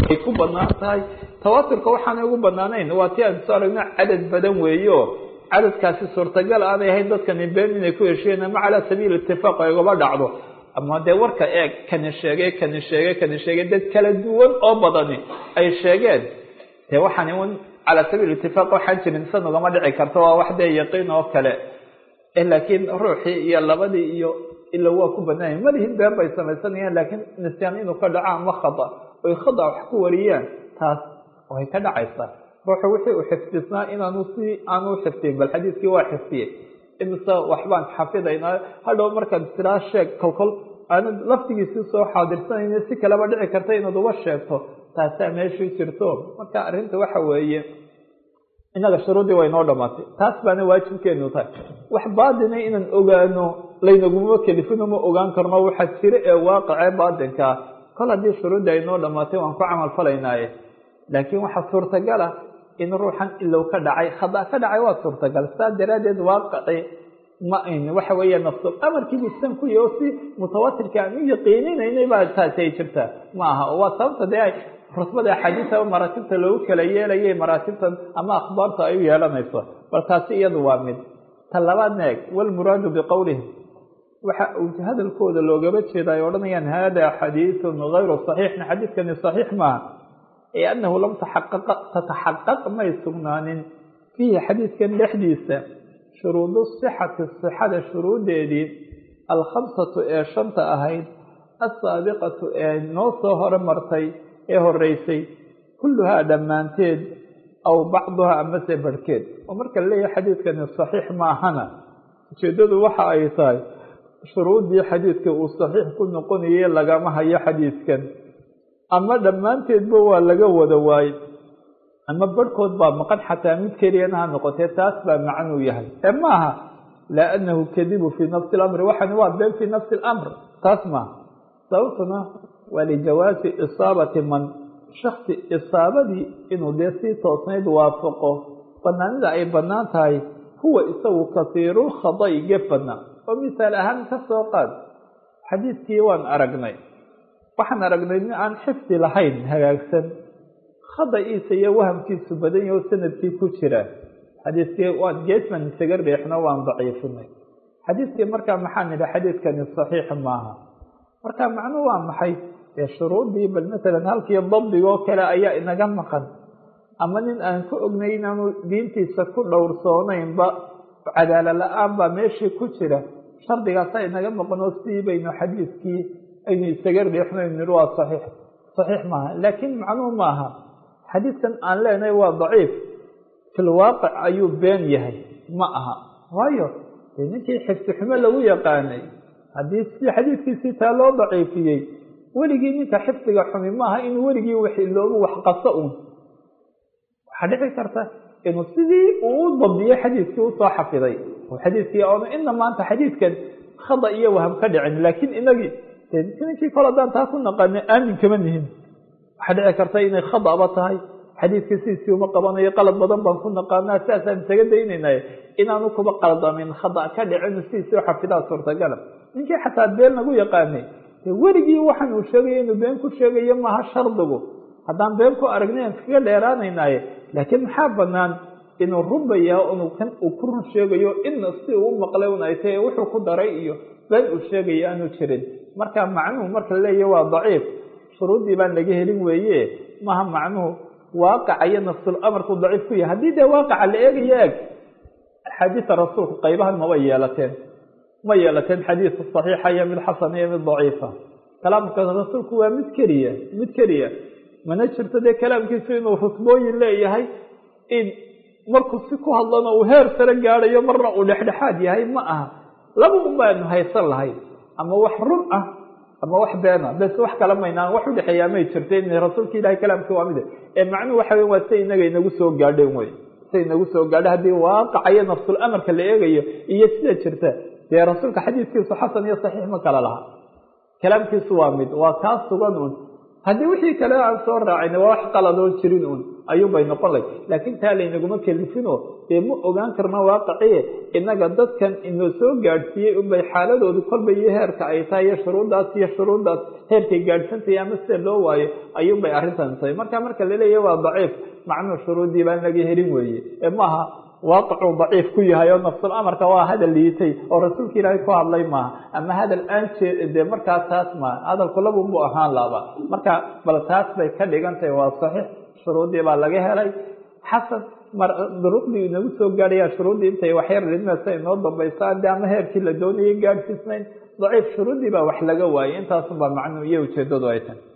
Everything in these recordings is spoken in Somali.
ay ku banaan tahay tawaaturka waxaanay ugu banaanayn waa ti aan soo aragno cadad badan weeyo cadadkaasi suurtagal aanay ahayn dadkani been inay ku heshiyeen ama calaa sabiil itifaaq ay ugaba dhacdo ama dee warka eeg kani sheegay kani sheegay kani sheegay dad kala duwan oo badani ay sheegeen dee waxaan un calaa sabiil itifaaq waxaan jirin san ugama dhici karto waa wax dee yaqiin oo kale laakiin ruuxii iyo labadii iyo ila waa ku banaanya malihin been bay samaysanayaan laakiin nisyaan inuu ka dhaco ama khada oy khada wax ku wariyaan taas way ka dhacaysaa ruuxu wixii uu xifdisnaa inaanu si aanu xifdiyin bal xadiiskii waa xifdiyey imise waxbaan xafidaynaa hadhow markaad tiraa sheeg kolkol aanad laftigiisii soo xaadirsanayna si kaleba dhici karta inaad uba sheegto taasaa meeshii jirto marka arrinta waxa weeye innaga shuruuddii way noo dhamaatay taas baana waajibkeenu tahay wax baadina inaan ogaano laynaguma kelifino ma ogaan karno waxaa jira ee waaqicee baadinkaa kol haddii shuruuddii ay noo dhamaatay waan ku camal falaynaaye laakiin waxaa suurtagal ah in ruuxan ilow ka dhacay khada ka dhacay waa suurtagal saa daraaddeed waaqici ma ayn waxa weeya nafsul amarkiibu san ku yahy oo si mutawatirka aan u yaqiininaynay baa taasi ay jirtaa ma aha oo waa sababta dee rusbada axaadiisa maraatibta loogu kala yeelayay maraatibtan ama akhbaarta ay u yeelanayso bal taasi iyadu waa mid ta labaadna eeg walmuraadu biqowlihim waxa uu hadalkooda loogaba jeeda ay odhanayaan hada xadiiثun gayru صaxiixna xadiidkani صaxiix maaha ee anahu lam tataxaqaq may sugnaanin fiihi xadiidkan dhexdiisa shuruudu صixati صixada shuruudeedii alkhamsatu ee shanta ahayd asaabiqatu ee noo soo hore martay ee horeysay kulluhaa dhammaanteed aw bacduhaa amase barhkeed oo marka la leeyahay xadiidkani صaxiix maahana ujeedadu waxa ay tahay shuruuddii xadiidka uu saxiix ku noqonayay lagama hayo xadiidkan ama dhammaanteedba waa laga wada waayey ama barhkood baa maqan xataa mid keliyana ha noqotee taas baa macnuu yahay ee maaha laa anahu kadibu fii nafsi اlamri waxani waa been fii nafsi اlamr taas maaha sababtuna waa lijawaasi isaabati man shaksi isaabadii inuu dee sii toosnayd waafaqo banaanida ay bannaan tahay huwa isagu kasiirulkhada'i gefana oo misaal ahaan ka soo qaad xadiidkii waan aragnay waxaan aragnay nin aan xifdi lahayn hagaagsan khada'iisa iyo wahamkiisu badan yaho sanadkii ku jira xadiidkii waan geesman isaga riixno waan daciifinay xadiidkii markaa maxaan nidhi xadiidkani saxiix maaha marka macnuu waa maxay dee shuruuddii bal masalan halkii dabdigoo kale ayaa inaga maqan ama nin aan ku ognay inaanu diintiisa ku dhowrsoonaynba cadaala la-aan baa meeshii ku jira shardigaasa inaga maqanoo sidii baynu xadiidkii aynu isaga riixno nidhi waa saxiix saxiix maaha laakiin macnuhu ma aha xadiidkan aan leenahay waa daciif fil waaqic ayuu been yahay ma aha waayo dee ninkii xifdi xumo lagu yaqaanay haddii si xadiidkiisii taa loo daciifiyey weligii ninka xifdiga xumi maaha inuu weligii wax iloobu wax qaso uun waxaa dhici karta inuu sidii uu u dabdiyey xadiidkii usoo xafiday oo xadiidkii oonu ina maanta xadiidkan khada iyo waham ka dhicin laakiin inagii ninkii kol haddaan taa ku naqaano aamin kama nihin waxaa dhici karta inay khadaba tahay xadiidkii sidiisii uma qabanayo qalad badan baan ku naqaanaa sidaasaan isaga daynaynaye inaanu kuba qaldamin khada ka dhicin sidiisii xafidaa suurtagala ninkii xataa been lagu yaqaanay de weligii waxaan uu sheegaya inuu been ku sheegayo maaha shardigu haddaan been ku aragnay aan kaga dheeraanaynaaye laakiin maxaa banaan inuu runbayaa inuu kan uu ku run sheegayo ina si uu u maqlay un ay tahay wuxuu ku daray iyo been uu sheegaya aanu jirin marka macnuhu marka laleeyahy waa daciif shuruuddii baan laga helin weeye maha macnuhu waaqaca iyo nafsul amarku daciif ku yahay haddii dee waaqaca la eegayo eeg axaadiisa rasuulku qaybahan maba yeelateen ma yeelateen xadiis saxiixa iyo mid xasana iyo mid daciifa kalaamka rasuulku waa mid keliya mid keliya mana jirto dee kalaamkiisu inuu rusbooyin leeyahay in markuu si ku hadlana uu heer sare gaadayo marna uu dhexdhexaad yahay ma aha laba un baanu haysan lahay ama wax run ah ama wax beena bes wax kala maynaan wax udhexeeyaa may jirta in rasuulka ilahay kalaamkii waa mid ee macnuhu waxa wey waa say inaga inagu soo gaadheen wey say inagu soo gaadha haddii waaqaca iyo nafsul amarka la eegayo iyo sida jirta dee rasuulka xadiidkiisu xasan iyo saxiix ma kala laha kalaamkiisu waa mid waa kaa sugan un haddii wixii kale aan soo raacin waa wax qaladoo jirin un ayuunbay noqon lay laakiin taa laynaguma kelifino dee ma ogaan karno waaqiciye innaga dadkan inoo soo gaadhsiiyey unbay xaaladoodu kolba iyo heerka ay tahay iyo shuruuddaas iyo shuruuddaas heerkay gaadhsantahay ama sida loo waayo ayuunbay arrintan tahay marka marka laleeyahy waa daciif macnuu shuruuddii baan laga helin weeye ee maaha waaqicuu daciif ku yahay oo nafsul amarka waa hadal liitay oo rasuulka ilaahay ku hadlay maaha ama hadal aan jee dee markaa taas maaha hadalku labunbuu ahaan laaba marka bal taas bay ka dhigan tahay waa saxiix shuruuddii baa laga helay xasan mar duruqdii inagu soo gaadhaya shuruuddii intay waxyar ridmaysa inoo dambaysa de ama heerkii la doonayay gaadhsiisnayn daciif shuruuddii baa wax laga waayay intaasunbaa macnuu iyo ujeedadu ay tahay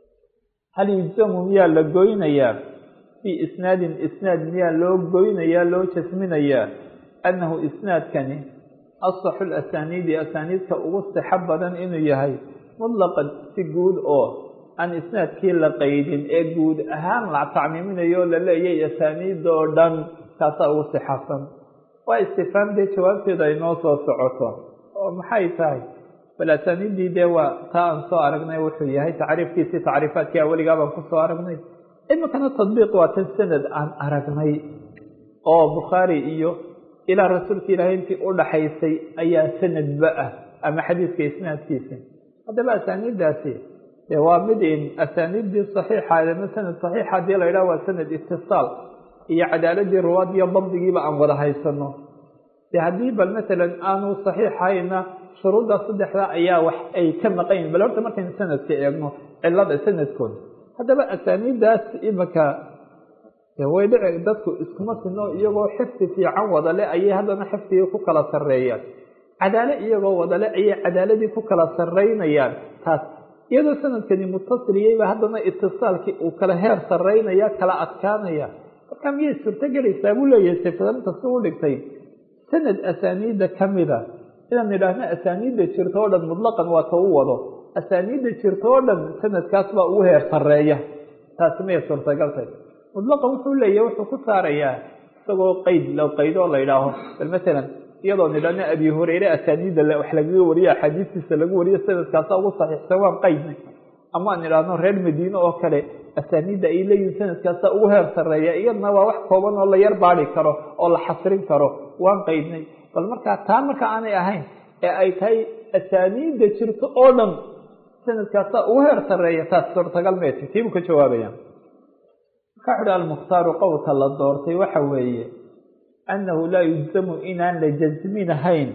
hal yujzamu miyaa la goynayaa fii isnaadin isnaad miyaa loo goynayaa loo jasminayaa annahu isnaadkani asaxu lasaniidi asaaniidka ugu sixo badan inuu yahay mutlaqan si guud oo aan isnaadkii la qaydin ee guud ahaan la tacmiiminayo la leeyay asaaniida oo dhan kaasaa ugu sixasan waa istifaam dee jawaabteeda ay noo soo socoto oo maxay tahay bal asaaniiddii dee waa taa aan soo aragnay wuxuu yahay tacriifkiisii tacriifaadkii aweligaa baan kusoo aragnay iminkana tadbiiq waa tan sanad aan aragnay oo bukhaari iyo ilaa rasuulka ilaahay intii u dhaxaysay ayaa sanadba ah ama xadiiska isnaadkiisa haddaba asaaniiddaasi dee waa mid in asaaniiddii saxiixa ama sanad saxiixa hadii la yidhaha waa sanad itisaal iyo cadaaladii ruwaad iyo dabdigiiba aan wada haysano de haddii bal matalan aanu saxiixayna shuruudda saddexda ayaa wax ay ka maqayin bal horta markaynu sanadka eegno cilada sanadkooda haddaba asaaniiddaas iminka way dhici dadku iskuma sino iyagoo xifdi fiican wadale ayay haddana xifdigii ku kala sarreeyaan cadaalo iyagoo wadale ayay cadaaladii ku kala sarreynayaan taas iyadoo sanadkani mutasiliyeyba haddana itisaalkii uu kala heer sarreynaya kala adkaanaya marka miyay suurtogelaysaa buu leeyahay sifadanta si u dhigtay sanad asaaniidda kamida inaan idhaahno asaaniidda jirto oo dhan mutlaqan waa ta u wado asaaniidda jirto oo dhan sanadkaas baa ugu heer sarreeya taasi miyay suurtagaltay mutlaqan wuxuu leeyahy wuxuu ku saarayaa isagoo qeyd lo qaydo oo la yidhaaho bal matalan iyadoo nidhahno abi hureyre asaaniidda wax lagaga wariyo axaadiistiisa lagu wariyo sanadkaasa ugu saxiixsan waan qaydnay ama aan idhaahno reer madiine oo kale asaaniidda ay leeyihin sanadkaasa ugu heer sarreeya iyadna waa wax kooban oo la yar baadi karo oo la xasrin karo waan qaydnay bal markaa taa marka aanay ahayn ee ay tahay asaaniidda jirto oo dhan sanadkaasa ugu heer sarreeya taas suurtagal meeta tiibuu ka jawaabaya marka wuxu uhi almukhtaaru qowlka la doortay waxa weeye annahu laa yujzamu inaan la jasminahayn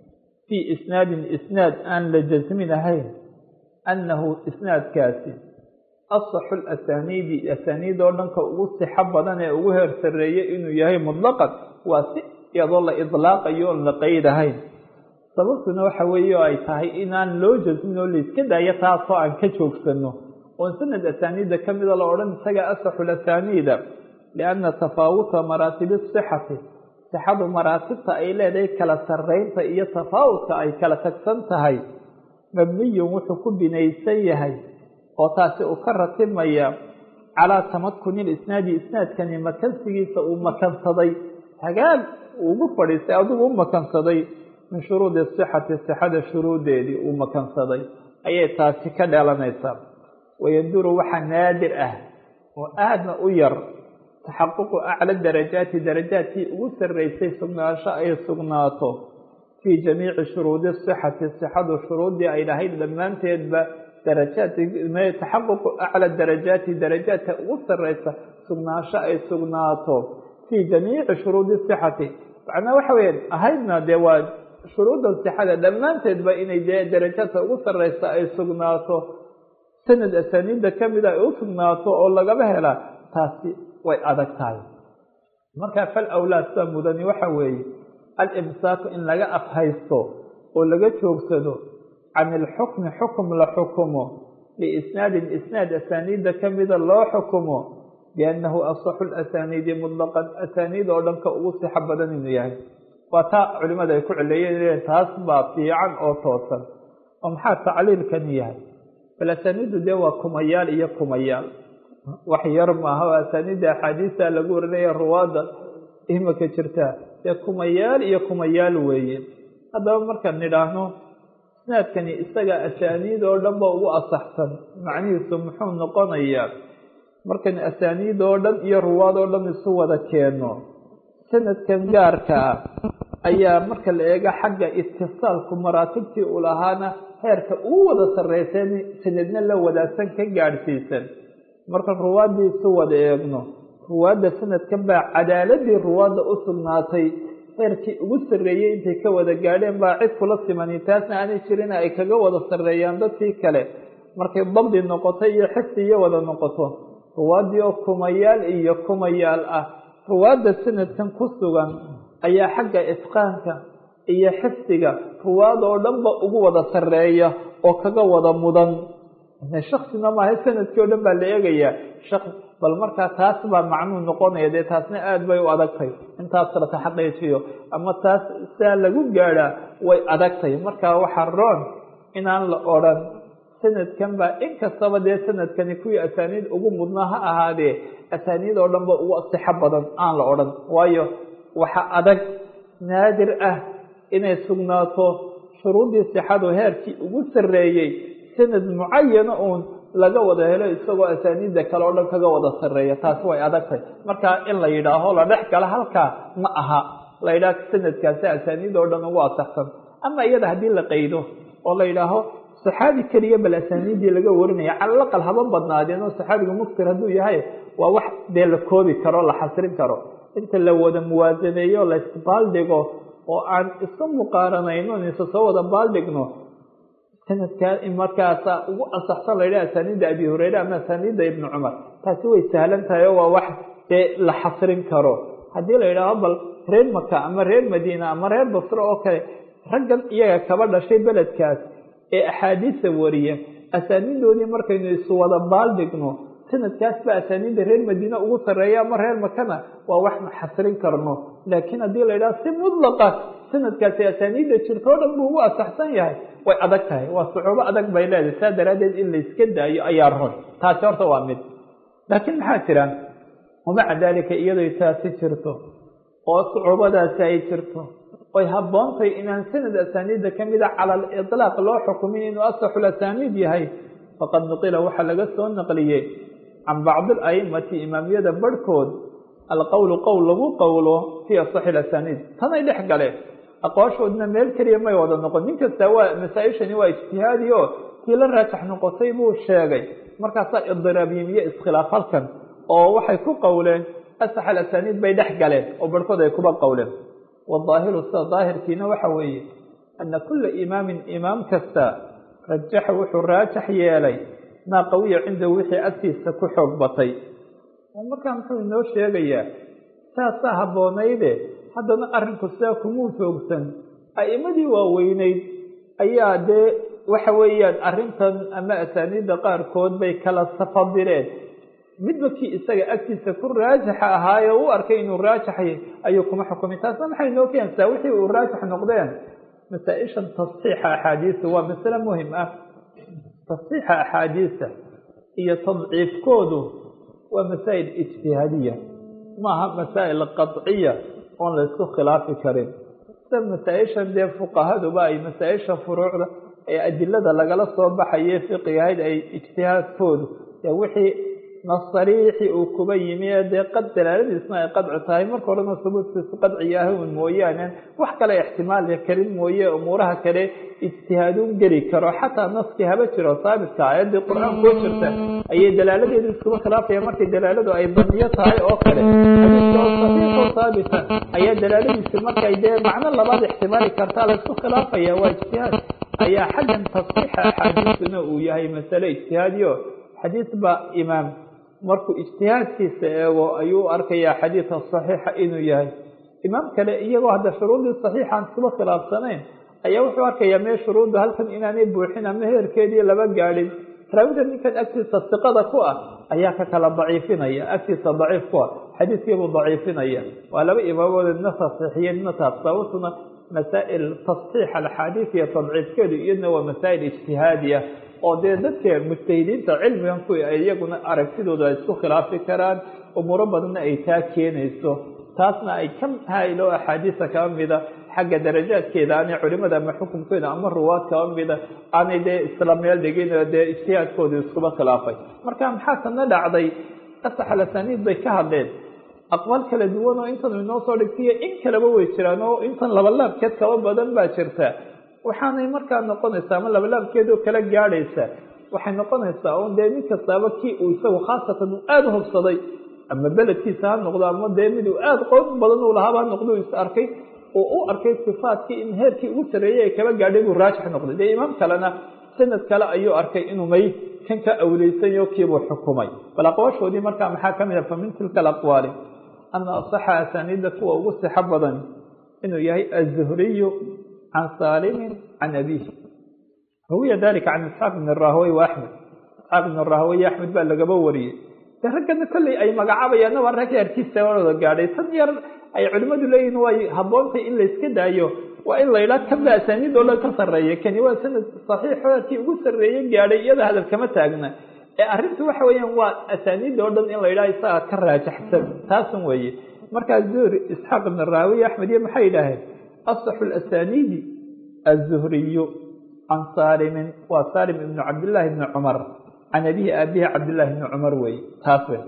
fii isnaadin isnaad aan la jasminahayn annahu isnaadkaasi asaxu lasaniidi asaniid oo dhanka ugu sixo badan ee ugu heer sarreeye inuu yahay mutlaqan waa si iyadoo la idlaaqayo oon la qaydahayn sababtuna waxa weeye oo ay tahay inaan loo jasmin oo layska daayo taasoo aan ka joogsano oon sanad asaaniidda ka mida la odhan isaga asaxu lasaniida lianna tafaawuta maraatibi sixati sixadu maraatibta ay leedahay kala sarreynta iyo tafaawudka ay kala tagsan tahay mabniyun wuxuu ku binaysan yahay oo taasi uu ka ratibmaya calaa tamakuni lisnaadi isnaadkani makansigiisa uu makansaday hagaag ugu fadhiistay adigu u makansaday min shuruudi sixati sixada shuruuddeedii uu makansaday ayay taasi ka dhalanaysaa wayanduru waxaa naadir ah oo aadna u yar taxaququ acla darajaati darajaadkii ugu sarreysay sugnaansho ay sugnaato fii jamiici shuruudi sixati sixadu shuruuddii ay lahayd dhammaanteedba darajaad taxaququ acla darajaati darajaadka ugu sarreysa sugnaansho ay sugnaato fii jamiici shuruudi sixati macnaa waxa weya ahaydna dee waa shuruudda sixada dhammaanteedba inay dee darajaadka ugu sarreysa ay sugnaato sanad asaaniidda kamida ay u sugnaato oo lagaba helaa taasi way adag tahay marka fal awlaad sida mudani waxa weeye alimsaaku in laga afhaysto oo laga joogsado can ilxukmi xukum la xukumo liisnaadin isnaad asaaniidda kamida loo xukumo biannahu asaxu lasaniidi mutlaqan asaaniid oo dhanka ugu sixo badan inuu yahay waa taa culimada ay ku cileeyeen taas baa fiican oo toosan oo maxaa tacliilkani yahay bal asaaniiddu dee waa kumayaal iyo kumayaal wax yar maaha oo asaaniidda axaadiista lagu warinaya ruwaadda imaka jirtaa dee kumayaal iyo kumayaal weeye haddaba markaan nidhaahno isnaadkani isaga asaaniid oo dhan ba ugu asaxsan macnihiisu muxuu noqonayaa markan asaaniid oo dhan iyo ruwaad oo dhan isu wada keeno sanadkan gaarka ah ayaa marka la eego xagga itisaalku maraatibtii uu lahaana heerka uu wada sarreysan sanadna la wadaagsan ka gaadhsiisan marka ruwaaddii isu wada eegno ruwaadda sanadkan baa cadaaladii ruwaadda u sugnaatay heerkii ugu sarreeyey intay ka wada gaadheen baa cid kula simani taasna aanay jirin ay kaga wada sarreeyaan dadkii kale markay dabdi noqoto iyo xifdi iyo wada noqoto ruwaaddii oo kumayaal iyo kumayaal ah ruwaadda sanadkan ku sugan ayaa xagga itqaanka iyo xifdiga ruwaad oo dhanba ugu wada sarreeya oo kaga wada mudan shaksina maaha sanadkii o dhan baa la eegayaa shak bal markaa taas baa macnuu noqonaya dee taasna aada bay u adagtay intaas la taxaqiijiyo ama taas sidaa lagu gaadhaa way adagtay markaa waxaa roon inaan la odrhan sanadkan baa inkastaba dee sanadkani kuwii asaaniid ugu mudnaa ha ahaadee asaaniid oo dhan ba ugu sixo badan aan la odhan waayo waxa adag naadir ah inay sugnaato shuruuddii sixadu heerkii ugu sarreeyey sanad mucayana uun laga wada helo isagoo asaaniidda kale oo dhan kaga wada sarreeya taasi way adagtay markaa in la yidhaaho la dhex gala halkaa ma aha la yidhaah sanadkaasi asaaniid oo dhan ugu asaxsan ama iyada haddii la qaydo oo la yidhaaho saxaabi keliya bal asaaniiddii laga warinaya calalaqal haba badnaadeen oo saxaabiga muktir hadduu yahay waa wax dee la koobi karo la xasrin karo inta la wada muwaasaneeyo la isbaaldhigo oo aan isu muqaaranayno isa soo wada baaldhigno sanadkaa markaasa ugu asaxsan la yidhaha asaaniidda abi hureyre ama asaaniidda ibni cumar taasi way sahlan tahay oo waa wax dee la xasrin karo haddii la yidhaaho bal reer maka ama reer madiina ama reer basro oo kale raggan iyaga kaba dhashay beledkaas ee axaadiisa wariya asaaniidoodii markaynu isu wada baaldhigno sanadkaas ba asaaniidda reer madiine ugu sarreeya ama reer makana waa wax ma xasrin karno laakiin haddii la yidhaha si mudlaqa sanadkaasi asaaniidda jirto o dhan buu ugu asaxsan yahay way adag tahay waa sucuubo adag bay leedahay saa daraaddeed in layska daayo ayaa ron taasi horta waa mid laakiin maxaa jira wamaca daalika iyadoy taasi jirto oo sucuubadaasi ay jirto oy habboontay inaan sanad asaaniidda ka mida cala aliطlaaq loo xukumin inuu asaxul asaaniid yahay faqad nuqila waxaa laga soo naqliyey can bacdi alaimati imaamiyada barhkood alqowlu qowl lagu qowlo fii asaxi asaaniid tanay dhex galeen aqwaashoodna meel keliya may wada noqon nin kasta waa masaa-ishani waa ijtihaadi o tii la raajax noqotay buu sheegay markaasaa idiraab yimiye iskhilaaf halkan oo waxay ku qowleen asax alasaniid bay dhex galeen oo barhkood ay kuba qowleen waظaahiru sida daahirkiina waxa weeye ana kula imaamin imaam kasta rajaxa wuxuu raajax yeelay maa qawiya cindahu wixii agtiisa ku xoog batay oo markaa muxuu inoo sheegayaa saasaa habboonayde haddana arrinku sidaa kumuu foogsan a'imadii waaweyneyd ayaa dee waxa weeyaan arrintan ama asaaniidda qaarkood bay kala safadileen midba kii isaga agtiisa ku raajaxa ahaayo u arkay inuu raajaxay ayuu kuma xukumay taasna maxay noo keensaa wixii uu raajax noqdeen masaa-ishan tasxiixa axaadiisa waa masale muhim ah tasxiixa axaadiisa iyo tadciifkoodu waa masaa'il ijtihaadiya maaha masaa'il qadciya oon la isku khilaafi karin sida masaa-ishan dee fuqahaduba ay masaa-isha furuucda ee adilada lagala soo baxaye fiqigahayd ay ijtihaadkoodu dee wixii nasariixi uu kuba yimi ee dee qad dalaaladiisna ay qadci tahay marka horena subuudkiisu qadciga ah un mooyaane wax kale ixtimaali karin mooye umuuraha kale ijtihaaduun geli karo xataa naskii haba jiro saabitka aayaddii qur-aan koo jirta ayay dalaaladeedu iskuba khilaafaya markay dalaaladu ay baniyo tahay oo kale xadiiska oo saxiixo saabita ayaa dalaaladiisi markay dee macno labaad ixtimaali kartaa la isku khilaafaya waa ijtihaad ayaa xaggan tasxiixa axaadiisuna uu yahay masale ijtihaadiyo xadiis baa imaam markuu ijtihaadkiisa eego ayuu arkayaa xadiidka saxiixa inuu yahay imaam kale iyagoo hadda shuruudii saxiixaan iskuba khilaafsanayn ayaa wuxuu arkayaa mee shuruudda halkan inaanay buuxin ama heerkeedii laba gaadhin raawida ninkan agtiisa siqada ku ah ayaa ka kala daciifinaya agtiisa daciif ku ah xadiidkiibuu daciifinaya waa laba imaamood idna saxiixiye idna taab sababtuna masaa'il tasxiix alxaadiis iyo tadciifkeedu iyadna waa masaa'il ijtihaadiya oo dee dadka mujtahidiinta cilmigan ku iyaguna aragtidooda ay isku khilaafi karaan umuuro badanna ay taa keenayso taasna ay ka haylo axaadiisa kaba mida xagga darajaadkeeda aanay culimada ama xukunkeeda ama ruwaad kaba mida aanay dee isla meel dhigin oo dee ijtihaadkooda iskuba khilaafay marka maxaa kana dhacday asaxal asaniid bay ka hadleen aqwaal kala duwan oo intan inoo soo dhigtaiyo in kaleba way jiraan oo intan labalaabkeed kaba badan baa jirta waxaanay markaa noqonaysaa ama labalaabkeedoo kala gaadhaysa waxay noqonaysaa un dee mid kastaaba kii uu isagu khaasatan uu aada hubsaday ama beledkiisa ha noqdo ama dee mid uu aada qoon badan uu lahaaba ha noqdo is arkay oo u arkay sifaadkii in heerkii ugu sarreeyey ay kaba gaadhay buu raajix noqday dee imaam kalena sanad kale ayuu arkay inuu may kan ka awleysanyo kiibuu xukumay bal aqwaashoodii markaa maxaa ka mid a fa min tilka alaqwaali ana asaxa asaaniidda kuwa ugu sixo badan inuu yahay azuhriyu can saalimin can abiihi rawiya dalika can isxaaq ibn rahawey wa axmed isxaaq ibn rahawey iyo axmed baa lagaba wariyey de raggana kolley ay magacaabayaanna waa rag arkiisa wada gaadhay tan yar ay culimmadu leeyihin way haboontay in layska daayo waa in la yidhaha kanba asaaniid oo dhan ka sarreeya kani waa sanad saxiix heerkii ugu sarreeye gaadhay iyada hadal kama taagna ee arrintu waxa weeyaan waa asaaniid oo dhan in la yidhaha isaga ka raajaxsan taasan weeye markaa zuhri isxaaq ibn raawiy axmed iyo maxay yidhaaheen asaxu lasaniidi azuhriyu can saalimin waa saalim ibnu cabdillaahi ibni cumar can abihi aabihi cabdillahi ibni cumar weeye taas wey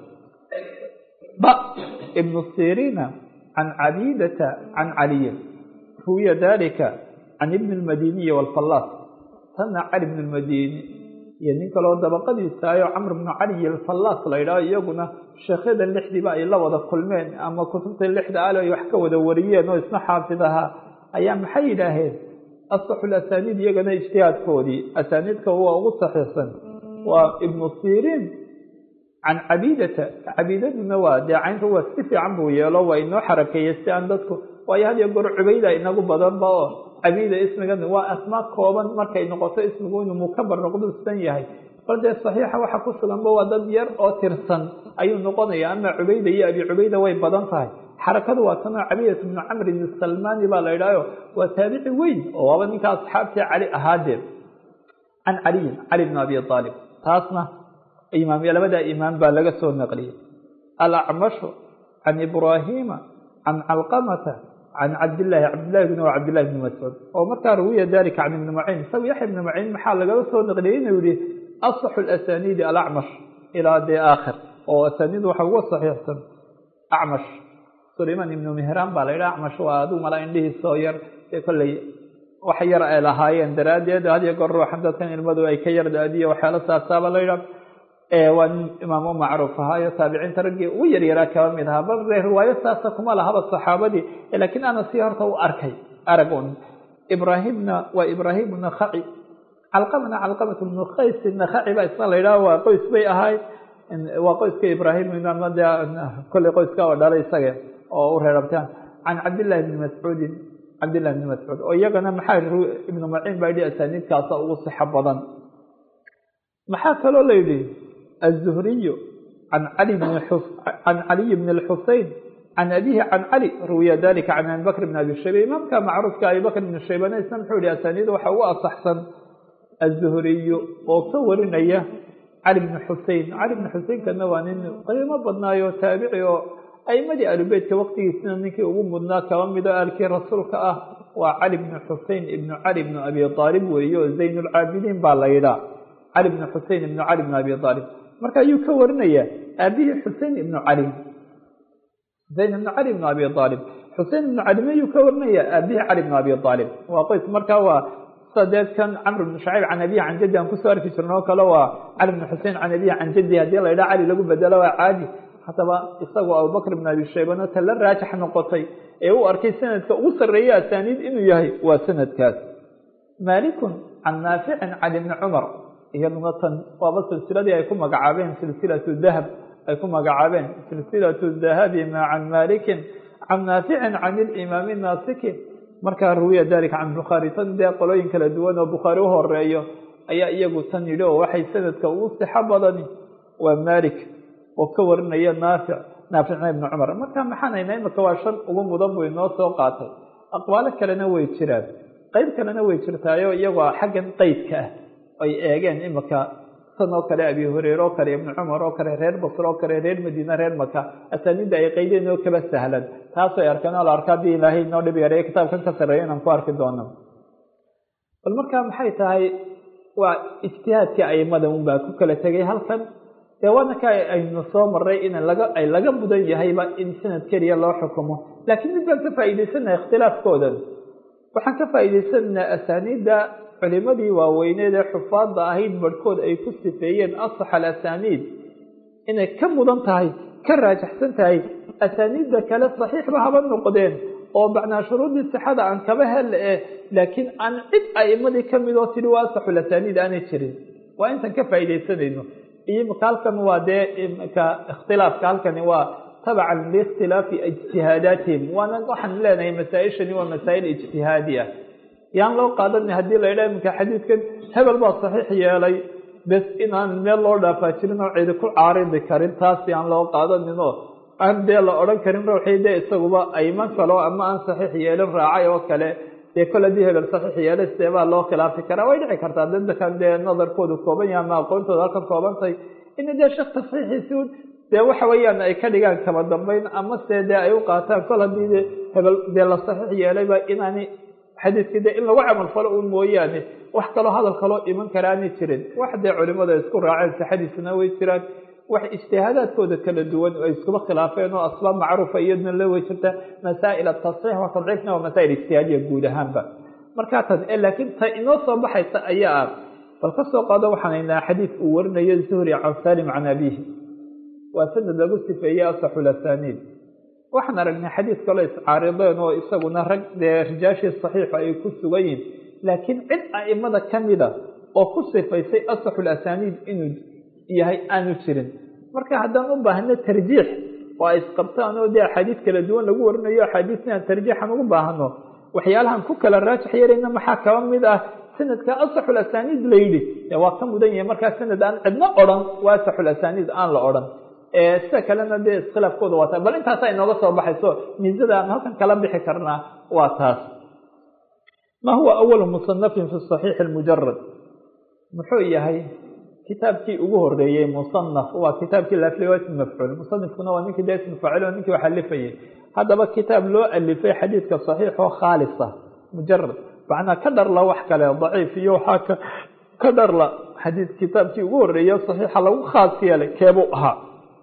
ba ibnu siriina can cabidata can caliyin ruwiya dalika can ibni lmadiniyi walfallaas tanna cali ibn lmadini iyo nin kaloo dabaqadiisaayo camr bnu caliy alfallaas la yidhaho iyaguna sheekhyada lixdiiba ay la wada kulmeen ama kutubta lixda ale ay wax ka wada wariyeen oo isna xaafid ahaa ayaa maxay yidhaaheen asaxu lasaniid iyagana ijtihaadkoodii asaaniidka waa ugu saxiixsan waa ibnu siriin can cabidata cabidaduna waa dee caynta waa si fiican buu yeelo waa inoo xarakeeyey si aan dadku waayo had iyo goor cubayda inagu badanba oo cabida ismigan waa asmaa kooban markay noqoto ismigu inuu mukabar noqdo san yahay bal dee saxiixa waxa ku suganba waa dad yar oo tirsan ayuu noqonaya ama cubayda iyo abi cubayda way badan tahay xarakadu waa tanoo cabidat bnu camrin salmani baa la yidhahyo waa taabici weyn oo waaba ninka asxaabtii cali ahaadeen can caliyin cali bn abi aalib taasna imaamya labadaa imaam baa laga soo naqliyey alacmashu can ibraahiima can calqamata can cabdillaahi cabdillahi bn wa cabdillahi bni mascuud oo markaa rawiya dalika can ibni maciin isaga yaxya ibni maciin maxaa lagala soo naqliyey inuu yihi asaxu lasaniidi alacmash ilaa dee aakhir oo asaniid waxa uga saxiixsan acmash sulayman ibnu mehraan baa la yidhaha acmash waa aduu mala indhihiisoo yar ee kolley wax yar ay lahaayeen daraaddeed hadiyo goor ruuxan dadkan ilmadu ay ka yar daadiyo waxyaala saasaaba la yidhaha waa nin imaamo macruuf ahaayo taabiciinta raggii ugu yaryaraa kaba mid ahaa bal ree riwaayo saasa kuma lahaba saxaabadii laakiin ana si horta u arkay arag un ibraahimna waa ibraahim nakhaci calqamana calqamat bnu kays nakhaci baa isna la yidhaha waa qoys bay ahayd waa qoyska ibraahim de kolley qoyska oo dhalay isaga oo u reerabtaan can cabdillahi bni mascuudin cabdillahi bni mascuud oo iyagana maxaa ibnu maciin baa yidhi asaaniidkaasa ugu sixo badan maxaa kaloo la yidhi aلzuhriyu can cali can caliy bn اlxusein can abihi can cali ruwiya dalika can abi bakr bn abi shayba imaamka macruufka abi bakr bn shaybana isna muxuu yihi asaaniid waxa ugu asaxsan aلzuhriyu oo ka warinaya cali bn xusein cali bn xuseinkana waa nin qiimo badnaayo taabici oo aimadii alubeytka waqtigiisina ninkii ugu mudnaa kaba mido aalkii rasuulka ah waa cali bn xusein ibnu cali bn abi aalib weeye oo zayn lcaabidiin baa la yidhaa cali bn xusein ibnu cali bn abi aalib marka ayuu ka warinayaa aabihii xusein ibnu cali xusein ibnu cali bn abi aalib xusein ibnu cali mayuu ka warinayaa aabihii cali bn abi aalib waa qoys marka waa sadeedkan camr bn shacayb can abihi can jaddi aan kusoo arki jirno oo kale waa cali bn xusein can abihi can jaddi haddii la yidhaha cali lagu bedelo waa caadi haddaba isagoo abubakr bn abi shaybana ta la raajax noqotay ee u arkay sanadka ugu sarreeya asaaniid inuu yahay waa sanadkaas maalikun can naaficin can ibni cumar iyaduna tan waaba silsiladii ay ku magacaabeen silsilatu dahab ay ku magacaabeen silsilatu dahabi ma can malikin can naaficin can ilimaami naasiki markaa ruwiya dalika can bukhaari tan dee qolooyin kala duwan oo bukhaari u horeeyo ayaa iyagu tan yidhi oo waxay sanadka ugu sixo badani waa malik oo ka warinaya naafic naaficna ibni cumar marka maxaan haynaa imika waa shan ugu mudan buu inoo soo qaatay aqwaalo kalena way jiraan qeyb kalena way jirtaayo iyagoo xaggan qeydka ah ay eegeen imika san oo kale abi hureyre oo kale ibnu cumar oo kale reer basr oo kale reer madiine reer maka asaaniidda ay qaydeen oo kaba sahlan taasay arkeen oo la arka haddii ilaahay inoo dhib yareeyo kitaabkan ka sarreeya inaan ku arki doono bal markaa maxay tahay waa ijtihaadkii aimada unbaa ku kala tegay halkan dee wadanka aynu soo maray in laga ay laga mudan yahayba in sanad keliya loo xukumo laakiin mid baan ka faa'iidaysanaa ikhtilaafkoodan waxaan ka faa'iidaysanaa asaaniidda culimadii waaweyneed ee xufaadda ahayd barhkood ay ku sifeeyeen asax alasaniid inay ka mudan tahay ka raajaxsan tahay asaaniidda kale saxiixba haba noqdeen oo macnaa shuruudii sixada aan kaba hel eh laakiin aan cid a'imadii ka mid oo tidhi waa asaxul asaaniid aanay jirin waa intaan ka faa'iidaysanayno iyo imika halkan waa dee imika ikhtilaafka halkani waa tabacan liikhtilaafi ijtihaadaatihim waana waxaan leenahay masaa-ishani waa masaa'il ijtihaadi ah yaan loo qaadanay haddii la yidhaha iminka xadiidkan hebel baa saxiix yeelay bes inaan meel loo dhaafaa jirin oo cidi ku caaridi karin taas yaan loo qaadanin oo aan dee la odhan karin ruuxii dee isaguba ayman kalo ama aan saxiix yeelin raacay oo kale dee kol haddii hebel saxiix yeelay sidee baa loo khilaafi karaa way dhici kartaa dadkan dee nadarkoodu kooban yahay ama aqoontooda halkan koobantahay ina dee sheekh tasxiixiisi un dee waxa weeyaan ay ka dhigaan kaba dambeyn ama se dee ay u qaataan kol haddii de hebel dee la saxiix yeelayba inaani xadiidkii dee in lagu camal falo un mooyaane wax kaloo hadal kaloo iman karaani jirin wax dee culimada isku raaceen sixadiisuna way jiraan wax ijtihaadaadkooda kala duwan ay iskuba khilaafeen oo asbaab macruufa iyadna la wey jirta masaa'il atasxiix wa tadciifna waa masaa'il ijtihaadiya guud ahaanba markaa tan laakiin ta inoo soo baxaysa ayaa ah bal ka soo qaado waxaan haynaa xadiid uu warinayo zuhri can salim can abihi waa sanad lagu sifeeyey asaxul asaniid waxaan aragnay xadiid kaloo iscaarideen oo isaguna rag dee rijaashii saxiixa ay ku sugan yihin laakiin cid a'imada ka mida oo ku sifaysay asaxul asaniid inuu yahay aanu jirin marka haddaan u baahno tarjiix oo ay isqabtaan oo dee axaadiid kala duwan lagu warinayo axaadiis inaan tarjiixan ugu baahno waxyaalahan ku kala raajix yarayna maxaa kaba mid ah sanadka asaxul asaniid la yidhi dee waa ka mudan yahay markaa sanad aan cidno odhan waa asaxul asaniid aan la odhan sida kalena dee iskhilaafkooda waa taas bal intaasa inooga soo baxayso miisada aan halkan kala bixi karnaa waa taas ma huwa awalu musanafin fi saxiixi lmujarad muxuu yahay kitaabkii ugu horeeyey musanaf waa kitaabkii laaflay waa ism mafcuul musanifkuna waa ninkii dee ism faacil oo ninkii wax alifayay haddaba kitaab loo alifay xadiidka saxiix oo khaalisa mujarad macnaa ka dharla wax kale daciif iyo waxaa ka dharla xadiid kitaabkii ugu horeeye saxiixa lagu khaas yeelay keebuu ahaa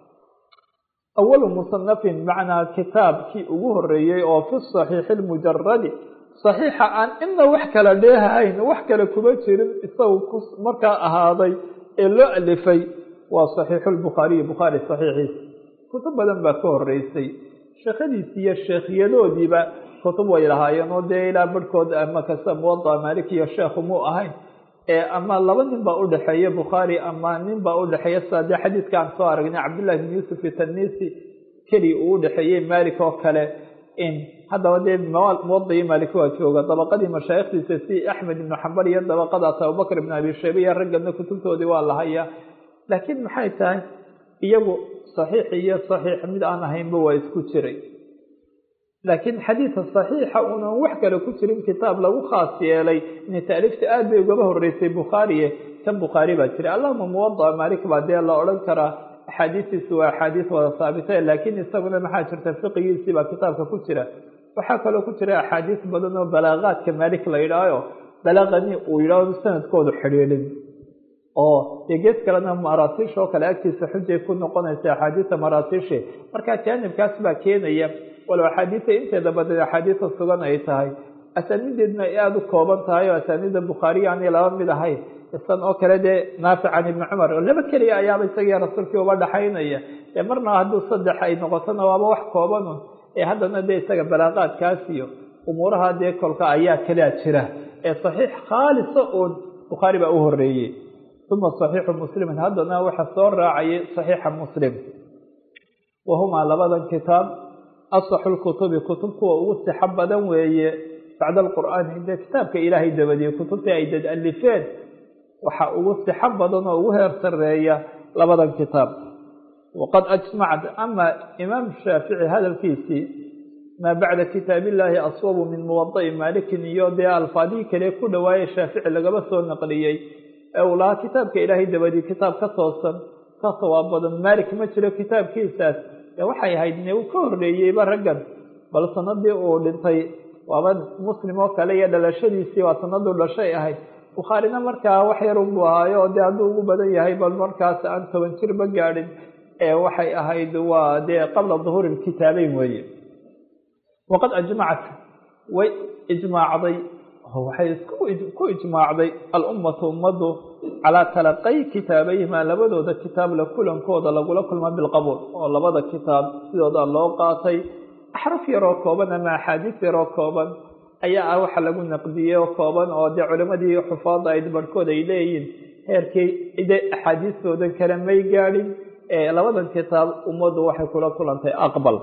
awalu musanafin macnaa kitaabkii ugu horeeyey oo fi saxiixi lmujaradi saxiixa aan ina wax kala dheehahayn wax kale kuma jirin isagu markaa ahaaday ee loo alifay waa saxiixu lbukhaariyi bukhaari saxiixiisa kutub badan baa ka horeysay sheekhadiisi iyo sheekhyadoodiiba kutub way lahaayeen oo dee ilaa barhkood ama kasta muwada maalik iyo sheekhu muu ahayn ama laba nin baa udhexeeya bukhaari ama nin baa udhexeeya sida dee xadiidka aan soo aragnay cabdullahi bin yuusuf itanisi keli uu udhexeeyey malik oo kale haddaba dee muwadai malik waa jooga dabaqadii mashaayikhdiisa si axmed ibnu xambal iyo dabaqadaas abubakr ibn abi shayba iyo raggana kutubtoodii waa lahaya laakiin maxay tahay iyagu saxiix iyo saxiix mid aan ahaynba waa isku jiray laakiin xadiidka saxiixa unan wax kale ku jirin kitaab lagu khaas yeelay ina taaliifta aad bay ugaba horeysay bukhaariye kan bukhaari baa jiray allahuma muwada malik baa dee la odhan karaa axaadiistiisu waa axaadiis wada saabita laakiin isaguna maxaa jirta fiqigiisii baa kitaabka ku jira waxaa kaloo ku jira axaadiis badan oo balaaqaadka malik la yidhaaho balaaqani uu yidhaaho sanadkoodu xidhiidhin oo dee gees kalena maraasiish oo kale agtiisa xujay ku noqonaysa axaadiista maraasiishi marka jaanibkaas baa keenaya walow axaadiista inteeda badan axaadiista sugan ay tahay asaanideedna ay aada u kooban tahay oo asaaniidda bukhaariya aanay laba mid ahayn isan oo kale dee naafic can ibni cumar oo laba keliya ayaaba isagii rasuulkii uba dhaxaynaya ee marna hadduu saddex ay noqotona waaba wax koobanun ee haddana dee isaga balaaqaadkaas iyo umuuraha dee kolka ayaa kalea jira ee saxiix khaalisa uun bukhaari baa u horeeyey uma saxiixu muslimin haddana waxa soo raacayay saxiixa muslim wahumaa labadan kitaab asaxu lkutubi kutub kuwa ugu sixo badan weeye bacda alqur'aani dee kitaabka ilaahay dabadiye kutubtii ay dad alifeen waxaa ugu sixo badan oo ugu heer sareeya labadan kitaab waqad ajmacat ama imaam shaafici hadalkiisii maa bacda kitaab illaahi aswabu min muwada'i maalikin iyo dee alfaadihii kale ku dhawaayey shaafici lagaba soo naqliyey ee uu lahaa kitaabka ilaahay dabadii kitaab ka toosan ka sawaab badan maalik ma jiro kitaabkiisaas ee waxay ahayd ne uu ka horreeyeyba raggan bal sanadii uu dhintay waaba muslim oo kale iyo dhalashadiisii waa sanaduu dhashay ahayd bukhaarina markaa wax yar unbuu ahaayo dee hadduu ugu badan yahay bal markaas aan toban jirba gaadhin ee waxay ahayd waa dee qabla duhuuri lkitaabeyn weeye waqad ajmacat way ijmaacday waxay ku ijmaacday alummatu ummaddu calaa talaqay kitaabayhima labadooda kitaab la kulankooda lagula kulma bilqabuul oo labada kitaab sidooda loo qaatay axraf yaroo kooban ama axaadiis yaroo kooban ayaa ah waxa lagu naqdiyey oo kooban oo dee culimadii xufaada ayd barhkood ay leeyihiin heerkii ide axaadiistoodan kale may gaadhin ee labadan kitaab ummaddu waxay kula kulantay aqbal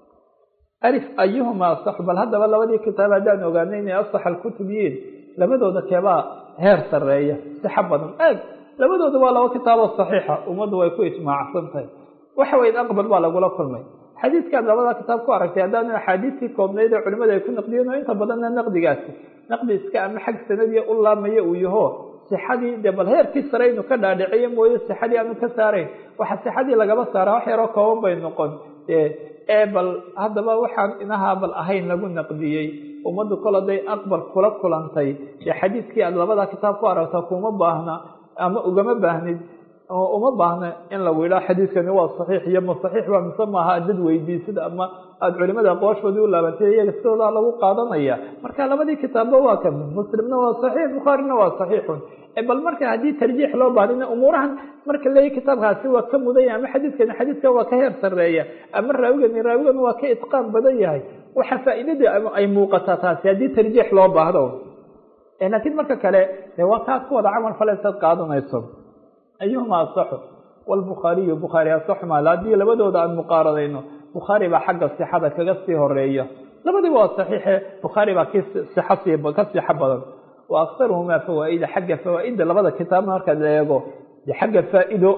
alif ayuhuma asax bal haddaba labadii kitaab haddaan ogaanay inay asax alkutub yihiin labadooda keebaa heer sarreeya sixa badan aag labadooda waa laba kitaaboo saxiixa ummaddu way ku ijmaacsan tahay waxa weyn aqbal baa lagula kulmay xadiidkaad labada kitaab ku aragtay haddaanu axaadiistii koobnayd ee culimada ay ku naqdiyeen oo inta badanna naqdigaasi naqdi iska ama xag sanadiya u laamaya uu yaho sixadii dee bal heerkii sare inu ka dhaadhiciyo mooye sixadii aanu ka saarayn waxa sixadii lagaba saara wax yaroo kooban bay noqon ee bal haddaba waxaan inahaa bal ahayn lagu naqdiyey ummaddu kol haday aqbal kula kulantay dee xadiidkii aad labada kitaab ku aragta kuma baahna ama ugama baahnid uma baahna in lagu yidhaha xadiidkani waa saxiix iyo ma saxiix ba mise maaha dad weydiisid ama aada culimada aqwaashoodii u laabantay iyaga sidoodaa lagu qaadanaya marka labadii kitaabba waa ka muslimna waa saxiix bukhaarina waa saxiixun bal marka haddii tarjiix loo baadina umuurahan marka leeya kitaabkaasi waa ka mudanya ama xadiidkani xadiidkan waa ka heer sarreeya ama raawigani raawigan waa ka itqaan badan yahay waxa faa'iidadii ay muuqataa taasi haddii tarjiix loo baahdo laakiin marka kale de waa kaad ku wada camal faleysaad qaadanayso ayuhuma asaxu wlbukhaariyu bukhaari asaxumaal haddii labadooda aan muqaaradayno bukhaari baa xagga sixada kaga sii horeeya labadiba waa saxiixe bukhaari baa ki sixa sii ka sixa badan wa aktaruhumaa fawaa-ida xagga fawaa-ida labada kitaabna markaad eego de xagga faa-ido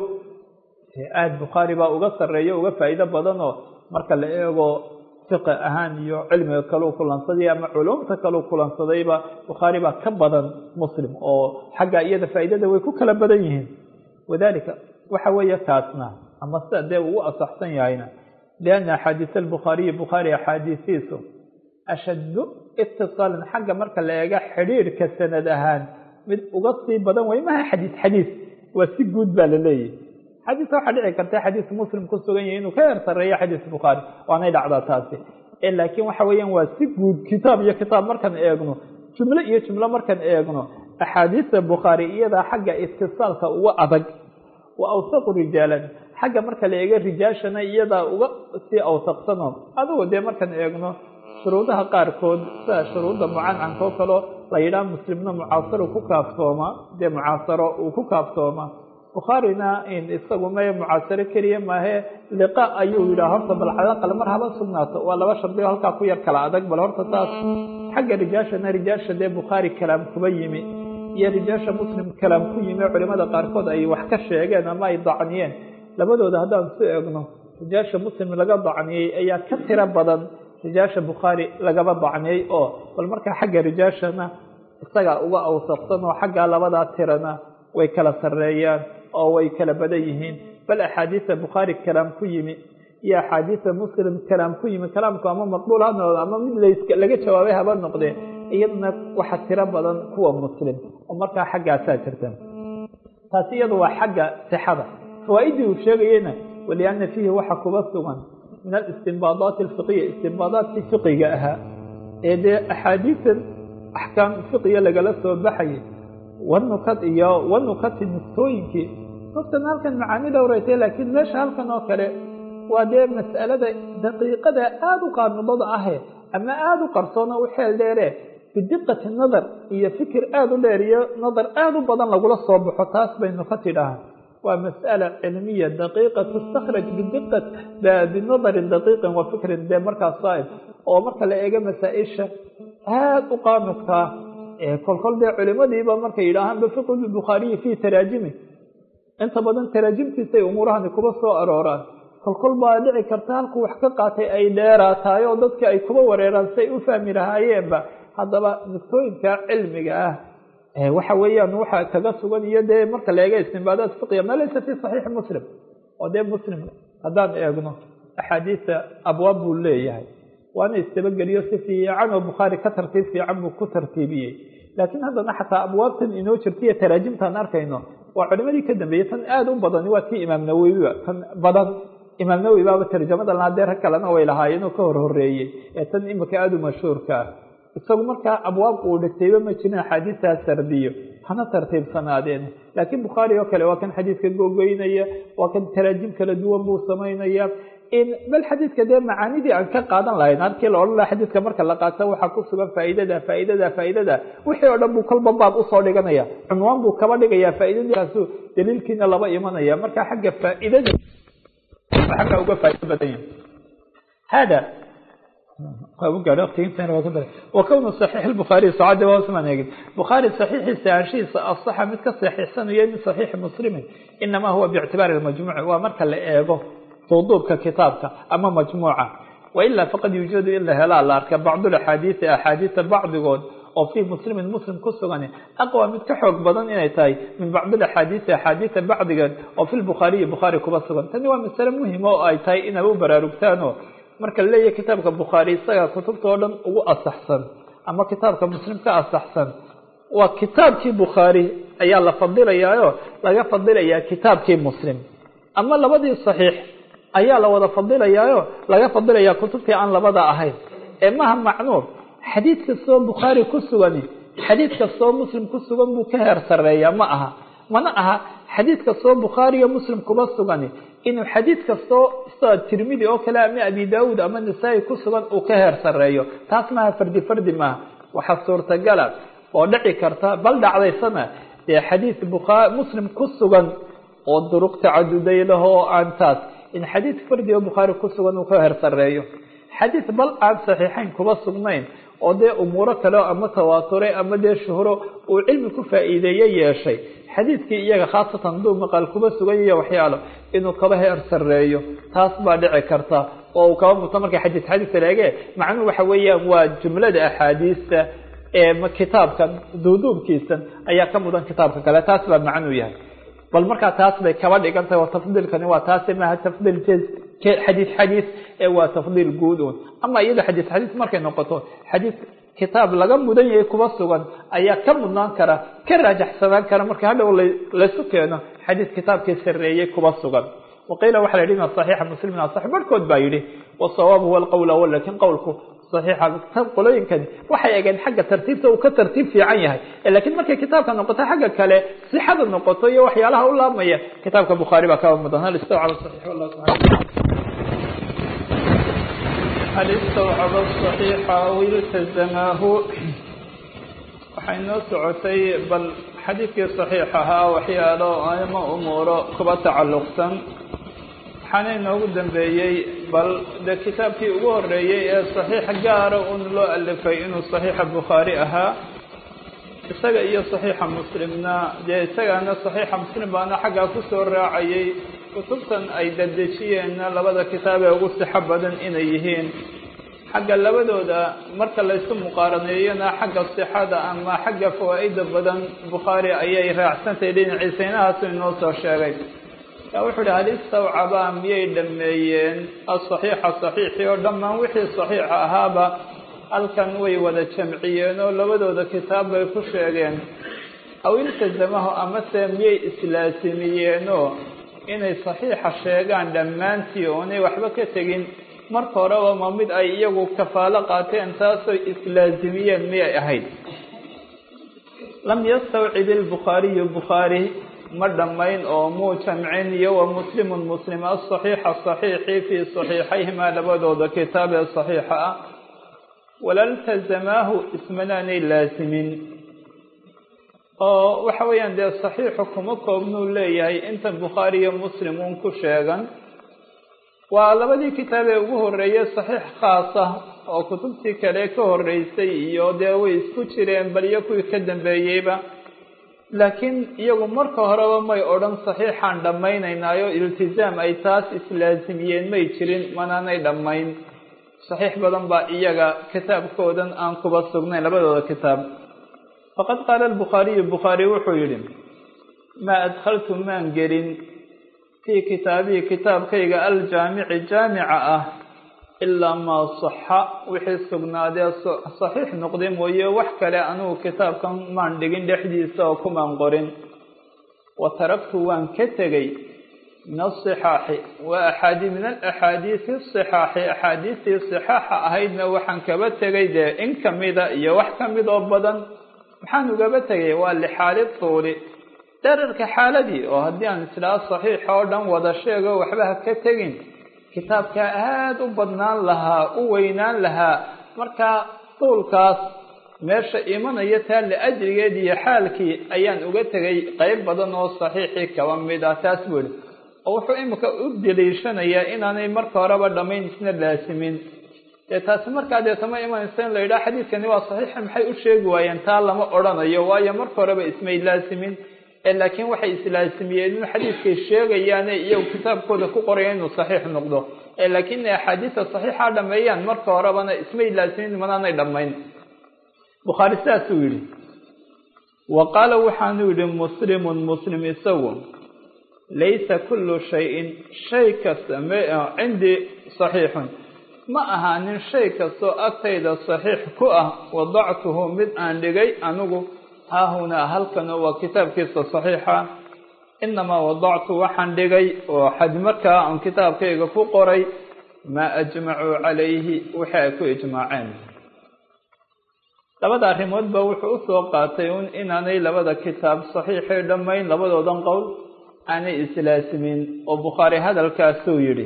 aada bukhaari baa uga sareeyo uga faa-iido badanoo marka la eego fiqi ahaan iyo cilmiga kaleu kulansaday ama culumta kaleu kulansadayba bukhaari baa ka badan muslim oo xagga iyada faa-iidada way ku kala badan yihiin wadalika waxa weeye kaasna ama sida dee ugu asaxsan yahayna lianna axaadiis albukhaariyi bukhaari axaadiisiisu ashaddu itisaalan xagga marka la eega xidhiirhka sanad ahaan mid uga sii badan way maha xadiis xadiis waa si guud baa la leeyahy xadiiska waxaa dhici karta xadiis muslim ku sugan yahay inuu ka heer sareeyo xadiis bukhaari waanay dhacdaa taasi laakiin waxa weeyaan waa si guud kitaab iyo kitaab markaan eegno jumlo iyo jumlo markaan eegno axaadiista bukhaari iyadaa xagga itisaalka uga adag wa awsaqu rijaalan xagga marka la eego rijaashana iyadaa uga sii awsaqsano adugu dee markaan eegno shuruudaha qaarkood sida shuruudda mucancanka oo kaleo la yidhaha muslimna mucaasaro ku kaaftooma dee mucaasaro uu ku kaaftooma bukhaarina isagu may mucaasaro keliya maahe liqa ayuu yidhaha horta bal calaqal mar haba sugnaato waa laba shardigo halkaa ku yar kala adag bal horta taas xagga rijaashana rijaasha dee bukhaari kalaam kuba yimi iyo rijaasha muslim kalaam ku yimi culimada qaarkood ay wax ka sheegeen ama ay dacniyeen labadooda haddaan su eegno rijaasha muslim laga dacniyey ayaa ka tiro badan rijaasha bukhaari lagaba dacniyey oo bal markaa xagga rijaashana isaga uga awsaqsan oo xaggaa labadaa tirana way kala sareeyaan oo way kala badan yihiin bal axaadiisa bukhaari kalaam ku yimi iyo axaadiisa muslim kalaam ku yimi kalaamku ama maqbuul ha noqdo ama mid laga jawaabay haba noqdee iyaduna waxa tiro badan kuwa muslim oo markaa xaggaasaa jirta taasi iyadu waa xagga sixada fawaa-idii uu sheegayena waliana fiihi waxa kuba sugan min alistinbaadaati alfiqiya istinbaadaadkii fiqiga ahaa ee dee axaadiisan axkaam fiqiya lagala soo baxayay wanukad iyo wanukati nuktooyinkii nuktan halkan macaani dhowraytay laakiin meesha halkan oo kale waa dee mas'alada daqiiqada aada u qaanudada ahe ama aada u qarsoona u xeel dheere bidiqati nadar iyo fikir aada u dheer iyo nadar aada u badan lagula soo baxo taas baynu ka tidhaha waa mas'ala cilmiya daqiiqa tustakhraj bidiqat binadarin daqiiqin wa fikrin dee markaas saaib oo marka la eego masaa-isha aada u qaanudkaa kolkol dee culimadiiba markay yidhaahaan bifiqi bukhaariyi fii taraajimi inta badan taraajimtiisay umuurahani kuba soo arooraan kolkol baa dhici karta halkuu wax ka qaatay ay dheeraatahay oo dadka ay kuba wareeraan si ay u fahmi lahaayeenba haddaba nuktooyinka cilmiga ah waxa weeyaan waxa kaga sugan iyo dee marka la eega istinbaadaat fiqiya ma laysa fi saxiixi muslim oo dee muslim haddaan eegno axaadiisa abwaab buu leeyahay waana istabageliyo si fiican oo bukhaari ka tartiib fiican buu ku tartiibiyey laakiin haddana xataa abwaabtan inoo jirta iyo taraajimtaan arkayno waa culimadii ka dambeeyey tan aada u badani waa tii imaam nawowiba tan badan imaam nawowi baaba tarjamada laadee rag kalena way lahaayeen oo ka hor horeeyey ee tan imika aada u mashhuurka ah isagu markaa abwaab uu dhigtayba ma jirin axaadiistaa sardiyo hana tartiibsanaadeen laakiin bukhaari oo kale waa kan xadiidka gogoynaya waa kan taraajim kala duwan buu samaynaya bal xadiidka dee macaanidii aan ka qaadan lahayn halkii la odhan laha xadiidka marka la qaato waxaa ku sugan faa'iidada faa'iidada faa'iidada wixii oo dhan buu kolba baab usoo dhiganaya cunwaan buu kaba dhigaya faa'iidadaasu daliilkiina laba imanaya marka xagga faa'iidada xagga uga faa'ido badan yahay hada wakownu saxiix lbukhaariy socada hoosmaan eegin bukhaari saxiixiisa anshihiisa asaxa mid ka saxiixsanayo min saxiixi muslimin inamaa huwa biictibaari lmajmuuci waa marka la eego duuduubka kitaabka ama majmuuca wailaa faqad yuujadu in la helaa la arka bacdulaxaadiisi axaadiisa bacdigood oo fii muslimin muslim ku sugan aqwa mid ka xoog badan inay tahay min bacdilaxaadiisi axaadiisa bacdigeed oo fi lbukhaariyi bukhaari kuba sugan tani waa masale muhima oo ay tahay inay u baraarugtaano marka la leeyahay kitaabka bukhaari isaga kutubta oo dhan ugu asaxsan ama kitaabka muslim ka asaxsan waa kitaabkii bukhaari ayaa la fadilayaayo laga fadilayaa kitaabkii muslim ama labadii saxiix ayaa la wada fadilayaayo laga fadilayaa kutubtii aan labada ahayn ee maha macnuur xadiid kastoo bukhaari ku sugani xadiid kastoo muslim ku sugan buu ka heer sareeyaa ma aha mana aha xadiid kastoo bukhaariyo muslim kuba sugani inuu xadiid kastoo sida tirmidi oo kale ama abi daawuud ama nasaa-i ku sugan uu ka heer sareeyo taas maaha fardi fardi maaha waxaa suurtagala oo dhici karta bal dhacdaysana dee xadiid bukha muslim ku sugan oo duruq tacaduday laho oo aan taas in xadiid fardi oo bukhaari ku sugan uu ka heer sareeyo xadiid bal aan saxiixayn kuba sugnayn oo dee umuuro kale ama tawaaturay ama dee shuhro uu cilmi ku faa'iideeye yeeshay xadiidkii iyaga khaasatan haduu maqaal kuba sugan yahiyo waxyaalo inuu kaba heer sareeyo taas baa dhici karta oo uu kaba muto marka xadiis xadiis leege macnuhu waxa weeyaan waa jumlada axaadiista ee kitaabkan duuduubkiisan ayaa ka mudan kitaabka kale taas baa macnuu yahay bal markaa taas bay kaba dhigan tahay oo tafdiilkani waa taasi maaha tafdiil xadiis xadiis ee waa tafdiil guud un ama iyada xadiis xadiis markay noqoto xadiis kitaab laga mudan yahay kuba sugan ayaa ka mudnaan kara ka raajaxsanaan kara marka hadhow laysu keeno xadiis kitaabkii sareeyey kuba sugan waqiila waxa la yidhi saxiixa muslimin asax barhkood baa yidhi wasawaab huwa alqowl awal lakin qowlku saxiixa qolooyinkani waxay egeen xagga tartiibta uu ka tartiib fiican yahay lakiin markay kitaabka noqoto xagga kale sixada noqoto iyo waxyaalaha u laabmaya kitaabka bukhaari baa kaba mudan hal istawcaba saxiix wallah subxana hal istawcaba saxiixa aw iltazamaahu waxay noo socotay bal xadiidkii saxiix ahaa waxyaalo ama umuuro kuba tacalluqsan waxaana inoogu dambeeyey bal de kitaabkii ugu horeeyey ee saxiix gaara un loo alifay inuu saxiixa bukhaari ahaa isaga iyo saxiixa muslimna dee isagaana saxiixa muslim baana xaggaa kusoo raacayay kutubtan ay dadejiyeenna labada kitaab ee ugu sixo badan inay yihiin xagga labadooda marka laysu muqaaraneeyona xagga sixada ama xagga fawaa'ida badan bukhaari ayay raacsantahay dhinaciisa inahaasu inoo soo sheegay yaa wuxuu ihi hal istawcabaa miyay dhameeyeen asaxiixa saxiixii oo dhammaan wixii saxiixa ahaaba halkan way wada jamciyeen oo labadooda kitaab bay ku sheegeen aw iltazamahu amase miyay islaasimiyeenoo inay saxiixa sheegaan dhammaantii oonay waxba ka tegin marka horeba ma mid ay iyagu kafaalo qaateen taasoo islaasimiyeen miyay ahayd lam yastawcib ilbukhaariyu bukhaari ma dhammayn oo muu jamcin iyo wa muslimun muslim asaxiixa saxiixi fii saxiixayhimaa labadooda kitaab ee saxiixa ah walaltazamaahu ismanaanay laasimin oo waxa weeyaan dee saxiixu kuma koobnuu leeyahay inta bukhaari iyo muslim uun ku sheegan waa labadii kitaab ee ugu horeeyey saxiix khaasa oo kutubtii kale ka horeysay iyo dee way isku jireen bal iyo kuwii ka dambeeyeyba laakiin iyagu marka horeba may odhan saxiixaan dhammaynaynaayo iltizaam ay taas islaasimiyeen may jirin manaanay dhammayn saxiix badan baa iyaga kitaabkoodan aan kuba sugnayn labadooda kitaab faqad qaala albukhaariyu bukhaari wuxuu yidhi maa adkhaltu maan gelin fii kitaabihi kitaabkayga aljaamici jaamica ah ilaa maa saxa wixii sugnaadee saxiix noqday mooye wax kale anugu kitaabkan maan dhigin dhexdiisa oo kumaan qorin wa taraktu waan ka tegey min asixaaxi wa axaadi min alaxaadiisi asixaaxi axaadiistii sixaaxa ahaydna waxaan kaba tegay dee in kamida iyo wax kamid oo badan maxaan ugaba tegay waa lixaali tuuli dherarka xaaladii oo haddii aan islaa saxiix oo dhan wada sheego waxba ha ka tegin kitaabkaa aada u badnaan lahaa u weynaan lahaa markaa tuulkaas meesha imanaya taa liajrigeed iyo xaalkii ayaan uga tegay qeyb badan oo saxiixii kaba mid ah taas buu ihi oo wuxuu imika u daliishanayaa inaanay marka horeba dhammayn isna laasimin dee taasi markaa deeta ma imanaysa in la yidhaha xadiidkani waa saxiixa maxay u sheegi waayeen taa lama odhanayo waayo marka horeba ismay laasimin ee laakiin waxay islaasimiyeen in xadiidkay sheegayaane iyagu kitaabkooda ku qoraya inuu saxiix noqdo ee laakiin inay axaadiista saxiixa dhameeyaan marka horebana ismay laasimin manaanay dhammayn bukhaari sidaasuu yidhi wa qaala waxaanu yidhi muslimun muslim isagu laysa kullu shayin shay kasta cindii saxiixun ma ahaanin shay kastoo agtayda saxiix ku ah wadactuhu mid aan dhigay anigu haahunaa halkan waa kitaabkiisa saxiixa inamaa wadactu waxaan dhigay oo xad markaa aan kitaabkayga ku qoray maa ajmacuu calayhi wixii ay ku ijmaaceen labada arrimoodba wuxuu usoo qaatay un inaanay labada kitaab saxiixay dhammayn labadoodan qowl aanay islaasimin oo bukhaari hadalkaasuu yidhi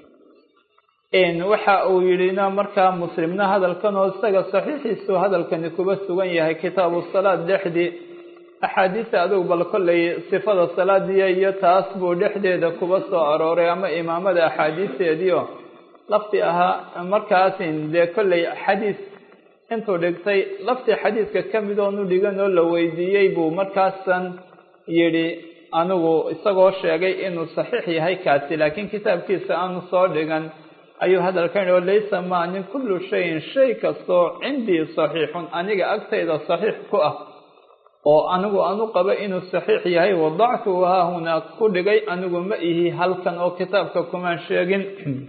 waxa uu yidhina markaa muslimna hadalkan oo isaga saxiixiisu hadalkani kuba sugan yahay kitaabu salaad dhexdii axaadiista adugu bal kollay sifada salaadiya iyo taas buu dhexdeeda kuba soo arooray ama imaamada axaadiisteediio lafti ahaa markaasin dee kollay xadiis intuu dhigtay laftii xadiidka ka mid oonu dhigan oo la weydiiyey buu markaasan yidhi anigu isagoo sheegay inuu saxiix yahay kaasi laakiin kitaabkiisa aanu soo dhigan ayuu hadalkan yihi laysa maanin kullu shayin shay kastoo cindii saxiixun aniga agtayda saxiix ku ah oo anigu anu qaba inuu saxiix yahay wadactuhu haahunaa ku dhigay anigu ma ihi halkan oo kitaabka kumaan sheegin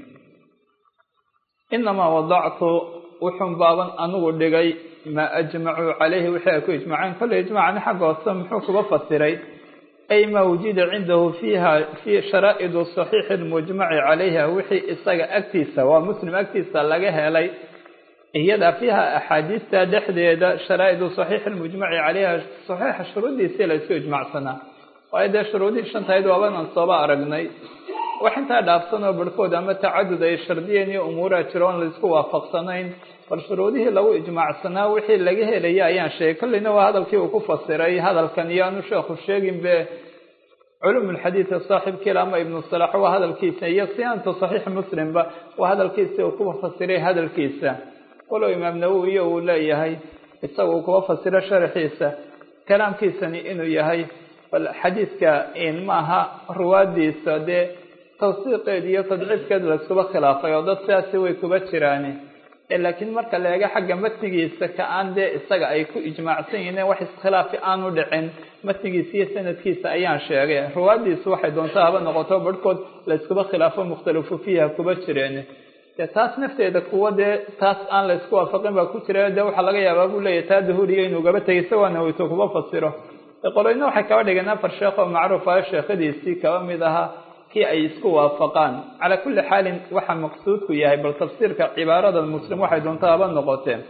inamaa wadactu wuxun baaban anigu dhigay maa ajmacuu calayhi wixii ay ku ijmaceen kolley ijmacani xagga hoose muxuu kuga fasiray ay maa wujida cindahu fiiha fi sharaa'id saxiixi lmujmaci calayha wixii isaga agtiisa waa muslim agtiisa laga helay iyada fiiha axaadiista dhexdeeda sharaa'idu saxiixi lmujmaci calayha saxiixa shuruuddiisii la isku ijmacsanaa waayo dee shuruudihii shantahayd waabanaan sooba aragnay wax intaa dhaafsan oo barhkood ama tacadud ay shardiyeen iyo umuuraha jiro oon laisku waafaqsanayn bal shuruudihii lagu ijmaacsanaa wixii laga helaya ayaan sheegay kolleyna waa hadalkii uu ku fasiray hadalkan iyo aanu sheekhu sheegin be culumulxadiida saaxibkiila ama ibnu salax waa hadalkiisa iyo siyaanta saxiix muslimba waa hadalkiisa uu kuwa fasiray hadalkiisa walow imaam nawowiyo uu leeyahay isaga uu kuwa fasiro sharxiisa kalaamkiisani inuu yahay bal xadiidka maaha ruwaadiisa dee tawsiiqeed iyo tadciifkeed layskuba khilaafay oo dad sidaasi way kuba jiraani laakiin marka la eego xagga matnigiisa ka aan dee isaga ay ku ijmaacsan yihiin wax iskhilaafi aanu dhicin matnigiisa iyo sanadkiisa ayaan sheegay ruwaadiisu waxay doontaa haba noqoto barhkood layskuba khilaafo mukhtalifu fiiha kuba jireen dee taas nafteeda kuwa dee taas aan laysku waafaqin baa ku jira dee waxaa laga yaabaa buu leeyahy taa dahuuriya inuu gaba tegay isagoona weyto kuba fasiro qoloyna waxay kaba dhigeen afar sheekh oo macruuf ah sheekhadiisii kaba mid ahaa kii ay isku waafaqaan calaa kulli xaalin waxa maqsuudku yahay bal tafsiirka cibaarada muslim waxay doontaa haba noqoteen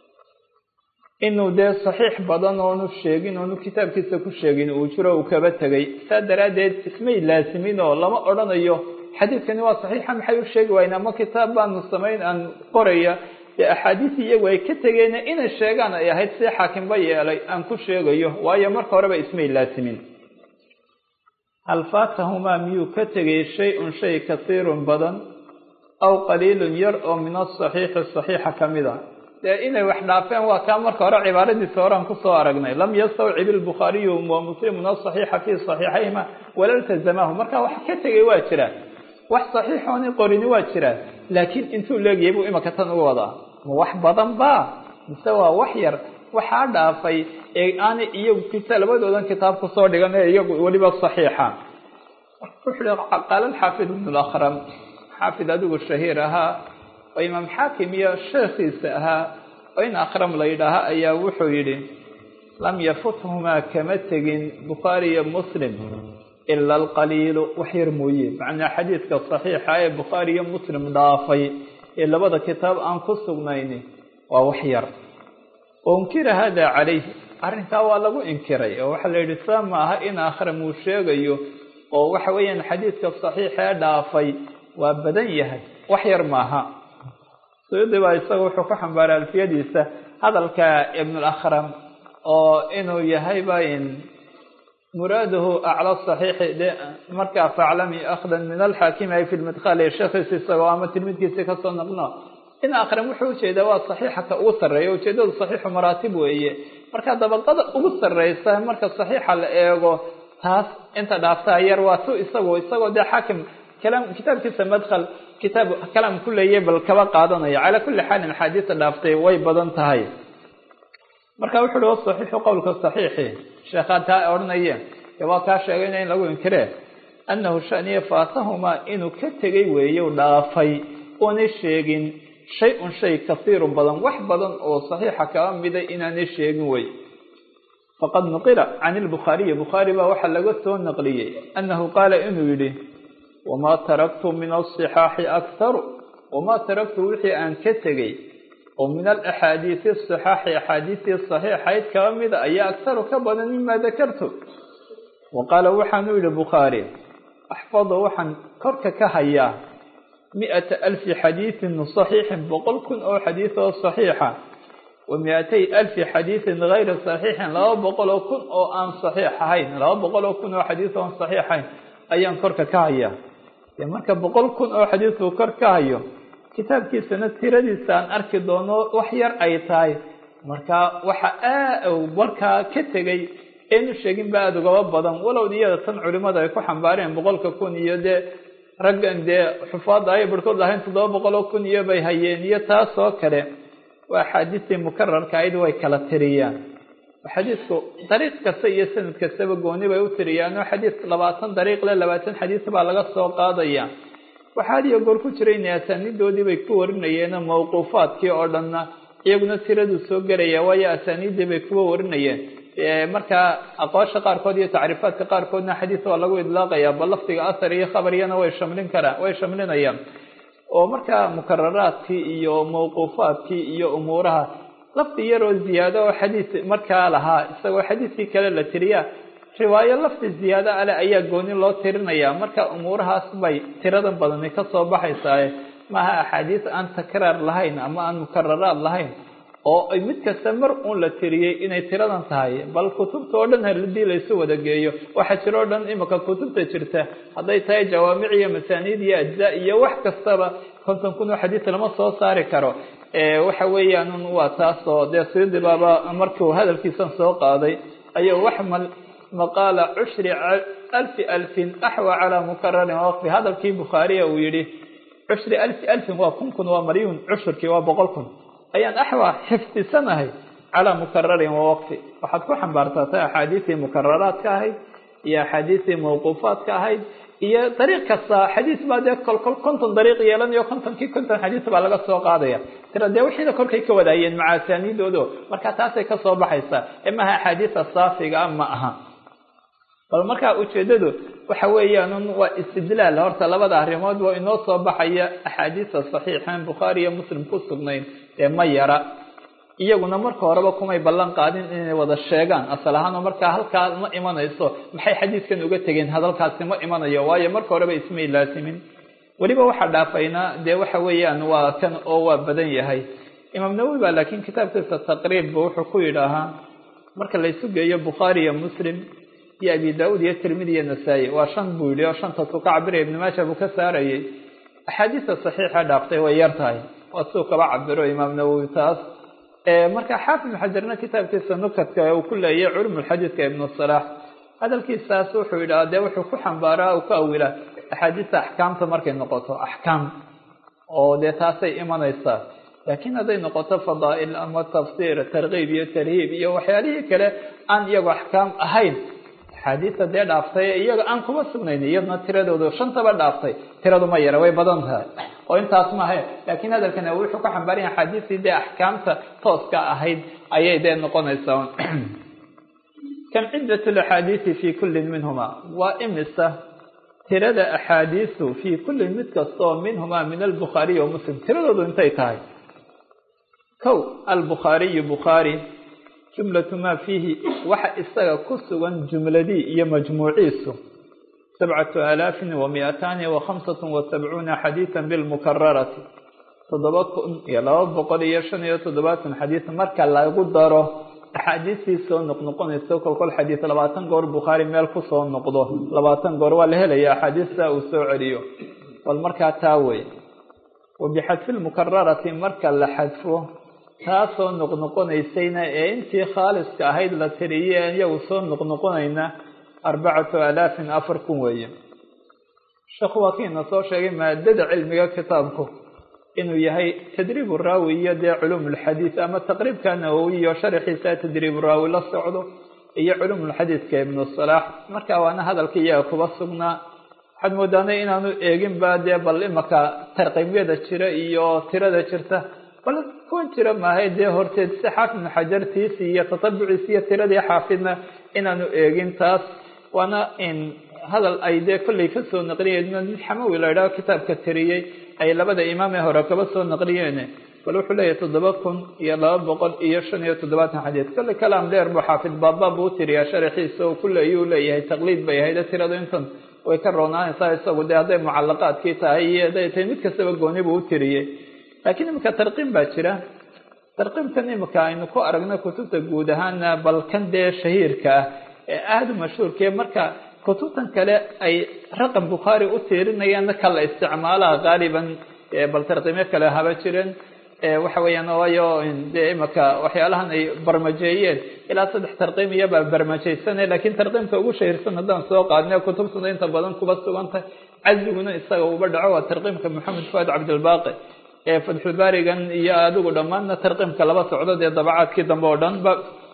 inuu dee saxiix badan oonu sheegin oonu kitaabkiisa ku sheegin uu jiro uu kaba tegay saa daraaddeed ismay laasimin oo lama odhanayo xadiidkani waa saxiixa maxay u sheegi waayeen ama kitaab baanu samayn aan qoraya dee axaadiis iyagu ay ka tegeen inay sheegaan ay ahayd si xaakimba yeelay aan ku sheegayo waayo marka horeba ismay laasimin hal faatahumaa miyuu ka tegay shay-un shay kasiirun badan aw qaliilun yar oo min asaxiixi saxiixa ka mid a dee inay wax dhaafeen waa kaa marka hore cibaaradiisa horean kusoo aragnay lam yastawcib ilbukhaariyu wa muslimun asaxiixa fii saxiixayhima wala iltazamahu marka wax ka tegay waa jira wax saxiixooni qorini waa jira laakiin intuu leegyahay buu imaka tan uga wadaa ma wax badan ba mise waa wax yar waxaa dhaafay ee aanay iyagu kita labadoodan kitaab kusoo dhigan ee iyagu weliba saxiixa wuxuu hi qaala alxaafid ibn lakram xaafid adigu shahiir ahaa oo imaam xaakim iyo sheekhiisa ahaa oo in akram la yidhaaha ayaa wuxuu yidhi lam yafuthumaa kama tegin bukhaari iyo muslim ila alqaliilu wax yar mooye macnaa xadiidka saxiixa ee bukhaari iyo muslim dhaafay ee labada kitaab aan ku sugnayni waa wax yar unkira hada calayh arrinkaa waa lagu inkiray oo waxaa la yidhi saa ma aha in akhram uu sheegayo oo waxa weeyaan xadiidka saxiixa ee dhaafay waa badan yahay wax yar maaha suyuudi baa isaga wuxuu ku xambaaray alfiyadiisa hadalka ibnulakram oo inuu yahayba in muraaduhu acla saxiixi de markaa faclami akhdan min alxaakimi ay fi lmidqaal ee sheekhiisa isagoo ama tilmidkiisi kasoo naqno in akram wuxuu ujeedaa waa saxiixa ka ugu sarreeya ujeedadu saxiixu maraatib weeye marka dabaqada ugu sarreysa marka saxiixa la eego taas inta dhaaftaa yar waa tu isagu isagoo dee xaakim kalaam kitaabkiisa madkhal kitaab kalaam ku leeyay bal kaba qaadanaya calaa kulli xaalin axaadiista dhaaftay way badan tahay marka wuxu uhi wasaxiixu qowlka saxiixi sheekhaa taa odhanaya ee waa kaa sheegayna in lagu inkire annahu shaniya faatahumaa inuu ka tegay weeye u dhaafay oonay sheegin shay-un shay kasiirun badan wax badan oo saxiixa kaba mida inaanay sheegin wey faqad nuqila can ilbukhaariyi bukhaari baa waxaa laga soo naqliyey annahu qaala inuu yidhi wamaa taraktu min asixaaxi akharu wamaa taraktu wixii aan ka tegey oo min alaxaadiisi asixaaxi axaadiistii saxiixayd kaba mida ayaa akharu ka badan mima dakartu wa qaala waxaanu yidhi bukhaari axfadu waxaan korka ka hayaa mi-ata alfi xadiidin saxiixin boqol kun oo xadiid oo saxiixa wa mi-atay alfi xadiidin gayri saxiixin laba boqol oo kun oo aan saxiix ahayn laba boqol oo kun oo xadiid oon saxiixayn ayaan korka ka hayaa dee marka boqol kun oo xadiidkuu kor ka hayo kitaabkiisana tiradiisa aan arki doono wax yar ay tahay marka waxa aa markaa ka tegay eenu sheegin ba aada ugaba badan walow iyada tan culimada ay ku xambaareen boqolka kun iyo dee raggan dee xufaadda ay barhkood lahayn toddoba boqol oo kun iyo bay hayeen iyo taas oo kale waa axaadiistii mukararka ayd way kala tiriyaan xadiidku dariiq kasta iyo sanad kastaba gooni bay u tiriyaan oo xadiid labaatan dariiq le labaatan xadiis baa laga soo qaadaya waxaa had iyo goor ku jira inay asaaniidoodii bay ku warinayeen mawquufaadkii oo dhanna iyaguna tiraduu soo gelaya waayo asaaniiddii bay kuwa warinayeen markaa aqoosha qaarkood iyo tacriifaadka qaarkoodna xadiis waa lagu idlaaqaya bal lafdiga asar iyo khabariyana way shamlin karaan way shamlinayaan oo markaa mukararaadkii iyo mawquufaadkii iyo umuuraha lafdi yaroo ziyaado oo xadiis markaa lahaa isagoo xadiiskii kale la tiriyaa riwaayo lafdi ziyaado ale ayaa gooni loo tirinaya marka umuurahaas bay tiradan badani kasoo baxaysaaye maaha axaadiis aan takraar lahayn ama aan mukararaad lahayn oo mid kasta mar uun la tiriyey inay tiradan tahay bal kutubta oo dhan haladii laysu wada geeyo waxaa jira o dhan imika kutubta jirta hadday tahay jawaamic iyo masaaniid iyo ajza iyo wax kastaba konton kun oo xadiis lama soo saari karo waxa weeyaan waa taas oo dee sidi baaba markuu hadalkiisan soo qaaday ayuu waxmal maqaala cushri alfi alfin axwa calaa mukararin waqfi hadalkii bukhaariya uu yihi cushri alfi alfin waa kun kun waa malyuun cushurkii waa boqol kun ayaan axwa xifdisanahay calaa mukararin wawaqfi waxaad ku xambaarsaatay axaadiistii mukararaadka ahayd iyo axaadiistii mawquufaadka ahayd iyo dariiq kasta xadiis baa dee kolkol konton dariiq yeelanayo kontonkii konton xadiis baa laga soo qaadaya tira dee wixiina korkay ka wadaayeen maca asaaniidoodo marka taasay kasoo baxaysaa ee maaha axaadiisa saafiga a ma aha bal markaa ujeedadu waxa weeyaan waa istidlaal horta labada arrimood waa inoo soo baxaya axaadiista saxiixan bukhaari iyo muslim ku sugnayn ee ma yara iyaguna marka horeba kumay ballan qaadin inay wada sheegaan asal ahaanoo markaa halkaa ma imanayso maxay xadiiskan uga tegeen hadalkaasi ma imanayo waayo marka horeba ismay laasimin weliba waxaa dhaafaynaa dee waxa weeyaan waa kan oo waa badan yahay imaam nawowi baa laakiin kitaabkiisa taqriibba wuxuu ku yidhaahaa marka laysu geeyo bukhaari iyo muslim iyo abi daauud iyo tirmidi iyo nasaa-i waa shan buu yidhi oo shanta tuu ka cabiraya ibnu maaja buu ka saarayay axaadiista saxiixa dhaaftay way yar tahay waa siduu kaba cabiro imaam nawowi taas marka xaafid ibn xajarna kitaabkiisa nukadka uu ku leeyay culumulxadiidka ibnu salaax hadalkiisaas wuxuu yidhaha dee wuxuu ku xambaaraa uu ku awilaa axaadiista axkaamta markay noqoto axkaam oo dee taasay imanaysaa laakiin hadday noqoto fadaa'il ama tafsiir tarkiib iyo tarhiib iyo waxyaalihii kale aan iyagu axkaam ahayn axaadiista dee dhaaftay iyaga aan kuma sugnayn iyadna tiradoodu shantaba dhaaftay tiradu ma yara way badan tahay oo intaas maaha laakiin hadalkana wuxuu ka xambaaran yahay axaadiistii dee axkaamta tooska ahayd ayay dee noqonaysaa kam ciddat laxaadiisi fi kullin minhuma waa imisa tirada axaadiisu fii kullin mid kastaoo minhumaa min albukhaariyi wa muslim tiradoodu intay tahay kow albukhaariyu bukhaari jumlatu maa fiihi waxa isaga ku sugan jumladii iyo majmuuciisu sabcatu aalaafin wa miataani wa khamsatun wa sabcuuna xadiidan bilmukararati toddoba kun iyo laba boqol iyo shan iyo toddobaatan xadiis marka lagu daro axaadiistii soo noqnoqonayso kolkol xadiis labaatan goor bukhaari meel kusoo noqdo labaatan goor waa la helaya axaadiista uu soo celiyo bal markaa taa wey wa bixadfi lmukararati marka la xadfo taasoo noqnoqonaysayna ee intii khaaliska ahayd la tiriyey iyagu soo noqnoqonayna arbacatu alaafin afar kun weeye sheekhu waa kiina soo sheegay maadada cilmiga kitaabku inuu yahay tadriib raawi iyo dee culuum lxadiid ama taqriibka nawowiyo sharaxiisa tadriib raawi la socdo iyo culuum lxadiidka ibnu salaax marka waana hadalka iyaga kuba sugnaa waxaad moodaanay inaanu eegin ba dee bal imaka tarqiimyada jira iyo tirada jirta bal kuwan jira maahay dee horteed si xaafid ibnu xajartiisi iyo tatabuciisi iyo tiradii xaafidna inaanu eegin taas waana in hadal ay dee kollay kasoo naqliyeen mid xamawi la idhaho kitaabka tiriyey ay labada imaamee hore kaba soo naqliyeen bal wuxuu leeyahay toddoba kun iyo laba boqol iyo shan iyo toddobaatan xadiis kolley kalaam dheer buu xaafid baaba buu tiriyaa sharaxiisa oo kulle ayuu leeyahay taqliid bay ahayd tiradu intan way ka roonaanaysaa isagu dee hadday mucalaqaadkii tahay iyo hadday tahay mid kastaba gooni buu u tiriyey laakiin imika tarqiim baa jira tarqiimkan imika aynu ku aragno kutubta guud ahaana bal kan dee shahiirka ah ee aada u mashhuurkae marka kutubtan kale ay raqam bukhaari u tiirinayaanna kala isticmaalaha qaaliban bal tarqiimyo kale haba jireen waxa weeyaan waayo dee imika waxyaalahan ay barmajeeyeen ilaa saddex tarqiim iyabaa barmajeysane laakiin tarqiimka ugu shahiirsan haddaan soo qaadne kutubtuna inta badan kuba sugantahay caziguna isaga uba dhaco waa tarqiimka maxamed fuad cabdilbaaqi ee fatxulbaarigan iyo adigu dhammaanna tarqiimka laba socdo dee dabacaadkii dambe oo dhan ba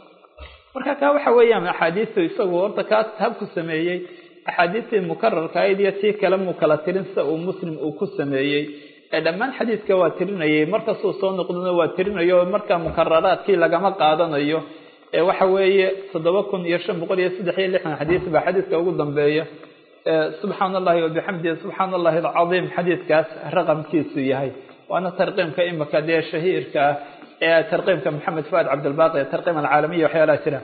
marka kaa waxa weeyaan axaadiistu isagu horta kaas habku sameeyey axaadiistii mukararka ahayd iyo tii kale muu kala tirin sida uu muslim uu ku sameeyey ee dhammaan xadiidka waa tirinayay markasuu soo noqdona waa tirinayo marka mukararaadkii lagama qaadanayo ee waxa weeye toddoba kun iyo shan boqol iyo saddex iyo lixdan xadiis baa xadiidka ugu dambeeya subxaana allahi wabixamdihi subxaana allahi alcadiim xadiidkaas raqamkiisu yahay waana tarqiimka imika dee shahiirka ah ee tarqiimka maxamed fuad cabdilbaaqi ee tarqiim alcaalamiya waxyaalaha jira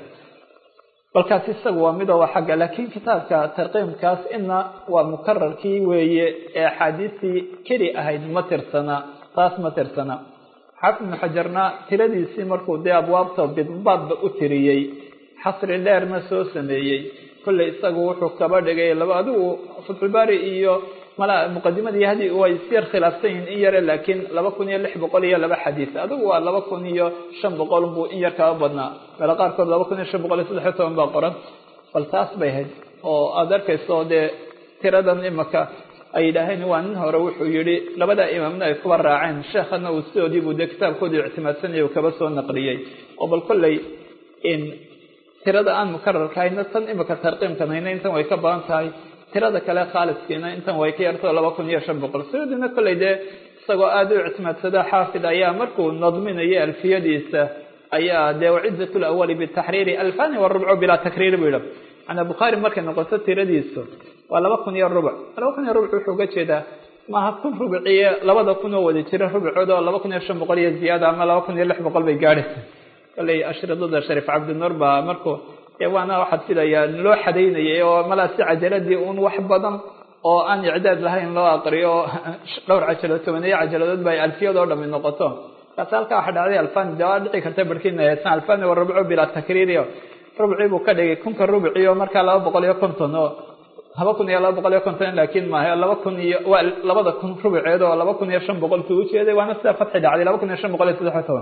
balkaas isagu waa midoo waa xagga laakiin kitaabka tarqiimkaas ina waa mukararkii weeye ee axaadiistii keli ahayd ma tirsana taas ma tirsana xaafid ibnu xajarna tiradiisii markuu dee abwaabta bidbaadba u tiriyey xasri dheerna soo sameeyey kolley isagu wuxuu kaba dhigay laba adigu fatxulbaari iyo mala muqadimadii hadi way isyar khilaafsan yihin in yare laakiin laba kun iyo lix boqol iyo laba xadiis adigu waa laba kun iyo shan boqol buu in yar kaba badnaa meelo qaarkood laba kun iyo shan boqol iyo saddex iyo toban baa qoran bal taas bay ahayd oo aada arkayso dee tiradan imika ay yidhaaheen waa nin hore wuxuu yihi labada imaamna ay kuba raaceen sheekhana uu sidoodii buu dee kitaabkoodii ictimaadsanaya uu kaba soo naqliyey oo bal kolley in tirada aan mukararka hayna tan imika tarqiimkan hayna intan way ka badan tahay tirada kale khaaliskiina intan way ka yartao laba kun iyo shan boqol sidoodiina kolley dee isagoo aada u ictimaadsada xaafid ayaa markuu nadminaya alfiyadiisa ayaa dee wacidat lawali bitaxriiri alfani warubco bilaa takriiri buu yihi manaa bukhaari markay noqoto tiradiisu waa laba kun iyo rubuc laba kun iyo rubuc wuxuu uga jeedaa maaha kun rubciye labada kun oo wada jira rubcood oo laba kun iyo shan boqol iyo ziyaada ama laba kun iyo lix boqol bay gaadhaysa kolley ashridada shariif cabdinuur baa markuu waana waxaad filayaa loo xadaynayay oo malaa si cajaladii un wax badan oo aan icdaad lahayn loo aqriyo dhowr cajaladood tobaneeyo cajaladood ba alfiyadoo dhami noqoto kaas halkaa waxa dhacday alfani de waa dhici karta barhkiina heesan alfani wa rubco bilaa takriiriyo rubcii buu ka dhigay kunka rubciyo markaa laba boqol iyo konton oo laba kun iyo laba boqol iyo konton laakiin maaha laba kun iyo waa labada kun rubceed oo laba kun iyo shan boqolkii ujeeday waana sida fatxi dhacday laba kun iyo shan boqol iyo saddex iyo toban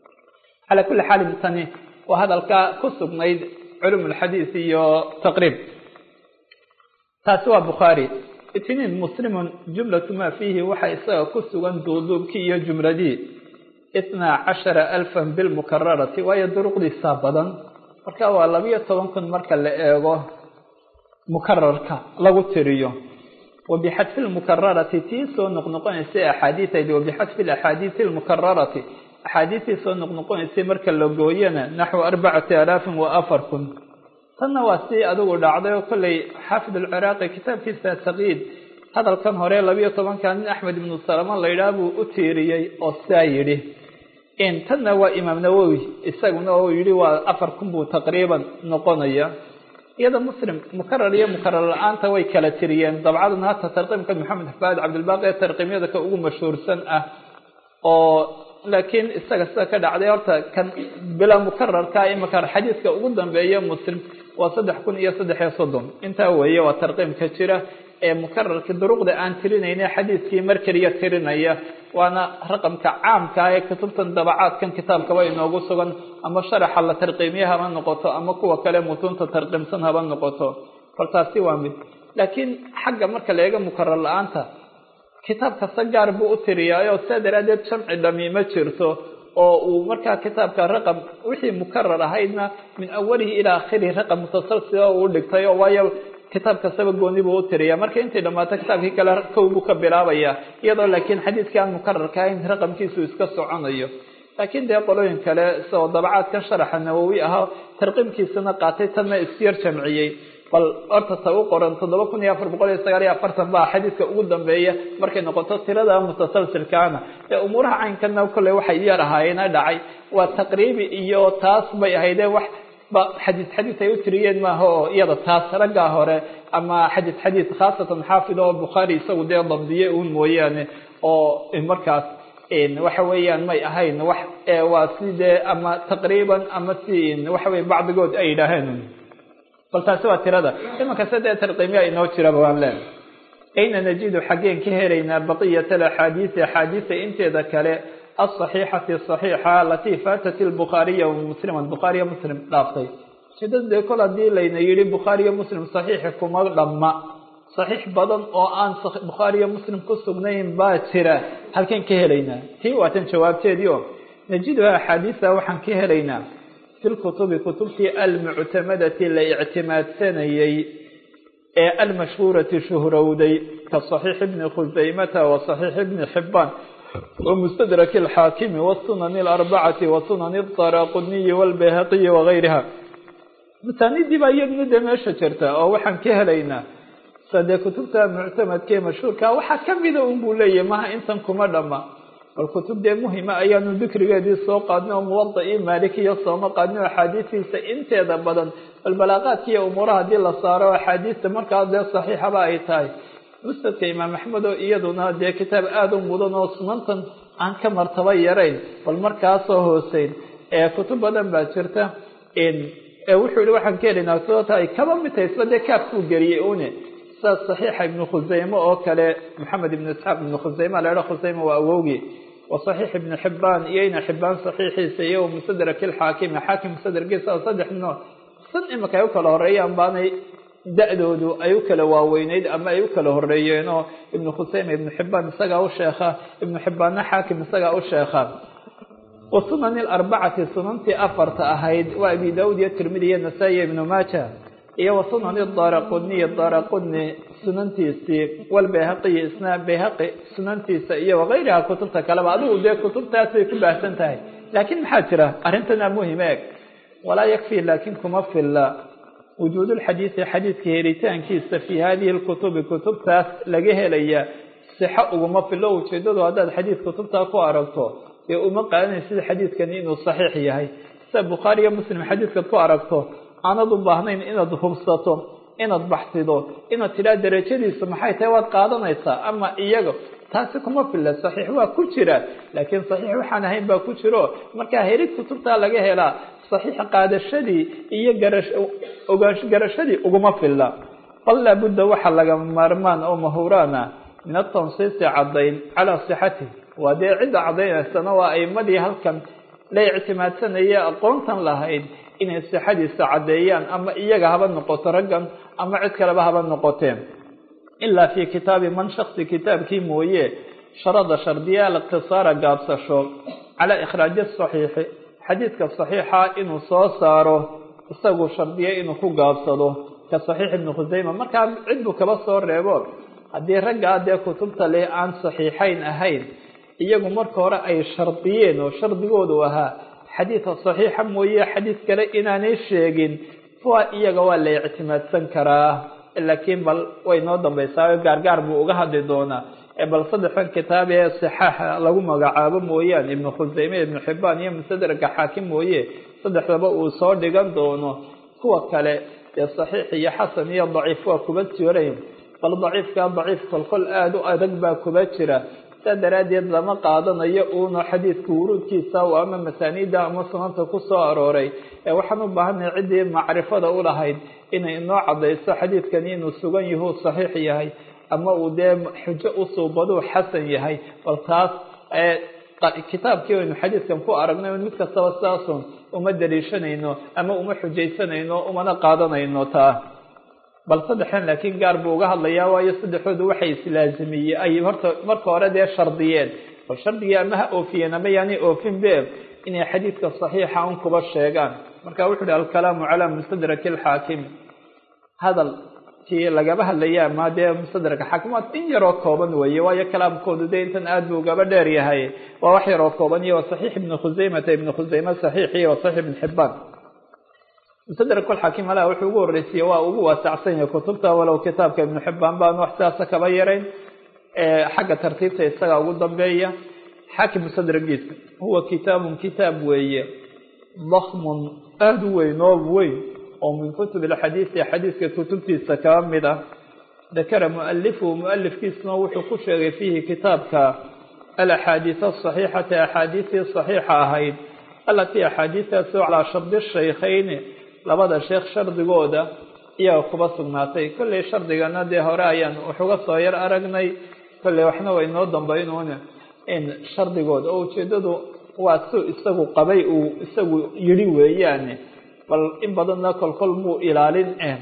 calaa kulli xaalin tani waa hadalka ku sugnayd culum alxadiis iyo taqriib taasi waa bukhaari itniin muslimun jumlatu maa fiihi waxa isaga ku sugan duuduubkii iyo jumladii itnaa cashara alfan bilmukararati waayo duruqdiisaa badan marka waa labiyo toban kun marka la eego mukararka lagu tiriyo wabixadfi lmukararati tii soo noqnoqonaysay axaadiiaydi wabixadfi axaadiisi lmukararati axaadiistii soo noqnoqonaysay marka la gooyana naxwu arbacati alaafin wa afar kun tanna waa si adigu dhacday oo kolley xaafid alciraaqi kitaabkiisa taqyiid hadalkan hore labiyo tobanka nin axmed ibnu salama laydhaah buu u tiiriyey oo sidaa yidhi tanna waa imaam nawowi isaguna oo yidhi waa afar kun buu taqriiban noqonaya iyada muslim mukarar iyo mukarar la-aanta way kala tiriyeen dabcadan hata tarqiimka maxamed xafaad cabdilbaaqi ee tarqiimyada ka ugu mashhuursan ah oo laakiin isaga sida ka dhacday horta kan bila mukararka imaka xadiiska ugu dambeeya muslim waa saddex kun iyo saddex iyo soddon intaa weeye waa tarqiimka jira ee mukararka duruqda aan tirinayna xadiiskii mar keliya tirinaya waana raqamka caamka ah ee kutubtan dabacaadkan kitaabkaba inoogu sugan ama sharaxa la tarqiimiye haba noqoto ama kuwa kale mutuunta tarqiimsan haba noqoto bal taasi waa mid laakiin xagga marka la eego mukarar la-aanta kitaab kasta gaar buu u tiriyaayo sidaa daraaddeed jamci dhami ma jirto oo uu markaa kitaabka raqam wixii mukarar ahaydna min awalihi ilaa akhirihi raqam mutasalsila uu dhigtay oo waayo kitaab kastaba gooni buu u tiriya marka intay dhammaato kitaabkii kale kow buu ka bilaabaya iyadoo laakiin xadiiskii aan mukararka ahayn raqamkiisu iska soconayo laakiin dee qolooyin kale sidoo dabacaadkan sharaxa nawowi ahaa tarqiimkiisana qaatay tanna isyar jamciyey bal horta ta u qoran toddoba kun iyo afar boqol iyo sagaal iyo afartan baa xadiiska ugu dambeeya markay noqoto tirada mutasalsilkaana ee umuuraha caynkana kolley waxay yar ahaayeena dhacay waa taqriibi iyo taas bay ahaydee wax ba xadiis xadiis ay u tiriyeen maaha oo iyada taas raggaa hore ama xadiis xadiis khaasatan xaafid oo bukhaari isagu dee dabdiye uun mooyaane oo markaas waxa weeyaan may ahayn wax waa si dee ama taqriiban ama si waxa weye bacdigood ay yidhaaheen bal taasi waa tirada imanka sadee tarqiimya inoo jiraba waan leenahay ayna najidu xaggeen ka helaynaa baqiyat alaxaadiisi axaadiisa inteeda kale asaxiixati saxiixa alatii faatat lbukhaariya muslima bukhaariya muslim dhaaftay sidad dee kol haddii layna yidhi bukhaariya muslim saxiixi kuma dhamma saxiix badan oo aan bukhaariya muslim ku sugnayn baa jira halkeen ka helaynaa tii waatan jawaabteedii oo najiduha axaadiisa waxaan ka helaynaa fi lkutubi kutubtii almuctamadati la ictimaadsanayey ee almashhuurati shuhrowday ka saxiix ibni khusaymata wa saxiix ibni xibaan ومستدرك الحاكم والسنن الأربعة وسنن الطراقني والبيهقي وغيرها مساندii baa iyadna de meesha jirta oo waxaan ka helaynaa sadee kutubta muctamadkee mashhuurka waxaa kamida un buu leeyahy maha intan kuma dhama bal kutub dee muhima ayaanu dikrigeedii soo qaadnay oo muwadaii maalikiya sooma qaadnay oo axaadiistiisa inteeda badan bal balaaqaadka iyo umuuraha haddii la saaro axaadiista markaa dee saxiixaba ay tahay musnadka imaam axmed oo iyaduna dee kitaab aada u mudan oo sunantan aan ka martaba yarayn bal markaasoo hooseyn ee kutub badan baa jirta wuxuu yihi waxaan ka helaynaa sababta ay kaba mid tahay isba dee kaafkuu geliyey une sidaas saxiixa ibnu khuseyme oo kale maxamed ibnu isxaaq ibnu khuseyme laha khuseyme waa awowgii wa saxiix ibnu xibaan iyo ina xibaan saxiixiisa iyo mustadrak ilxaakimi xaakim mustadrakiisa saddex nooc san imika ay u kala horeeyaan baanay da-doodu ay u kala waaweyneyd ama ay u kala horeeyeen oo ibnu khuseyme ibnu xibaan isagaa u sheekha ibnu xibaanna xaakim isagaa u sheekha wa sunani alarbacati sunantii afarta ahayd waa abi daawud iyo tirmidi iyo nasaa-i iyo ibnu maaja iyo wa sunani daraquniy daraquni sunantiisii walbayhaqiyi isna bayhaqi sunantiisa iyo wagayriha kutubta kaleba adigu dee kutubtaas bay ku baahsan tahay laakiin maxaa jira arrintana muhim eeg walaa yakfi laakin kuma filla wujuud lxadiidi xadiidka helitaankiisa fii hadihi lkutubi kutubtaas laga helaya sixo uguma filo ujeedadu haddaad xadiid kutubtaa ku aragto dee uma qaadanaysid xadiidkani inuu saxiix yahay sida bukhaari iyo muslim xadiidkaad ku aragto aanad u baahnayn inaad hubsato inaad baxsido inaad tidhaha derajadiisu maxay tahay waad qaadanaysaa ama iyaga taasi kuma filla saxiix waa ku jira laakiin saxiix waxaan ahayn baa ku jiro markaa helid kutubtaa laga helaa saxiix qaadashadii iyo garaash garashadii uguma filla bal laabudda waxaa laga maarmaan oo mahuraana min atansiisi caddayn calaa sixatih waa dee cidda caddaynaysana waa aimadii halkan la ictimaadsanaya aqoontan lahayd inay sixadiisa caddeeyaan ama iyaga haba noqoto raggan ama cid kaleba haba noqoteen ilaa fii kitaabi man shaksi kitaabkii mooye sharada shardiya aliqtisaara gaabsasho calaa ikhraaji saxiixi xadiidka saxiixa inuu soo saaro isagu shardiye inuu ku gaabsado ka saxiix ibnu khuseyma markaa cid buu kaba soo reebo haddii raggaa dee kutubta leh aan saxiixayn ahayn iyagu marka hore ay shardiyeen oo shardigoodu ahaa xadiidka saxiixa mooye xadiid kale inaanay sheegin kuwa iyaga waa la ictimaadsan karaa laakiin bal way noo dambaysaa gaargaar buu uga hadli doonaa bal saddexdan kitaab ee sixaaxa lagu magacaabo mooyaane ibnu khuseyme ibnu xibaan iyo mustadraka xaakim mooye saddexdaba uu soo dhigan doono kuwa kale ee saxiix iyo xasan iyo daciif waa kuba jirayn bal daciifka daciif kolkol aada u adag baa kuba jira saa daraaddeed lama qaadanayo uuna xadiidka wuruudkiisa ama masaaniida ama sunanta ku soo arooray ee waxaan u baahannahay ciddii macrifada u lahayd inay inoo cadayso xadiidkani inuu sugan yahuu saxiix yahay ama uu dee xujo usuubaduu xasan yahay bal taas kitaabkii aynu xadiidkan ku aragnay mid kastaba sidaasun uma daliishanayno ama uma xujaysanayno umana qaadanayno taa bal saddexdan laakiin gaar buu uga hadlayaa waayo saddexoodu waxay islaazimiyeen ay horta marka hore dee shardiyeen bal shardigii ama ha oofiyeen ama yaanay oofin be inay xadiidka saxiixa un kuba sheegaan marka wuxu uhi alkalaamu calaa mustadraki alxaakim hadal kii lagaba hadlaya ama dee mustadraka xaakim waa in yaroo kooban weeye waayo kalaamkoodu dee intan aad buu ugaba dheer yahay waa wax yaroo kooban iyo wa saxiix ibni khuseymata ibni khuseyme saxiix iyo wa saxiix ibn xibaan mustadrak alxaakim alaha wuxuu ugu horreysiye waa ugu waasacsan yahay kutubta walow kitaabka ibnu xibaan baan wax sidaasa kaba yarayn xagga tartiibta isaga ugu dambeeya xaakim mustadragiisa huwa kitaabun kitaab weeye dakmun aada u weyn oo weyn oo min kutub alxadiisi xadiiska kutubtiisa kaba mid ah dakara mualifuhu mualifkiisuna wuxuu ku sheegay fiihi kitaabka alaxaadiis asaxiixati axaadiistii saxiixa ahayd alatii axaadiistaasoo calaa shardi shaykhayni labada sheekh shardigooda iyaga kuba sugnaatay kolley shardigana dee hore ayaan waxuga soo yar aragnay kolley waxna way noo dambaynuun in shardigooda oo ujeedadu waa su isagu qabay uu isagu yidhi weeyaane bal in badanna kolkol muu ilaalin eh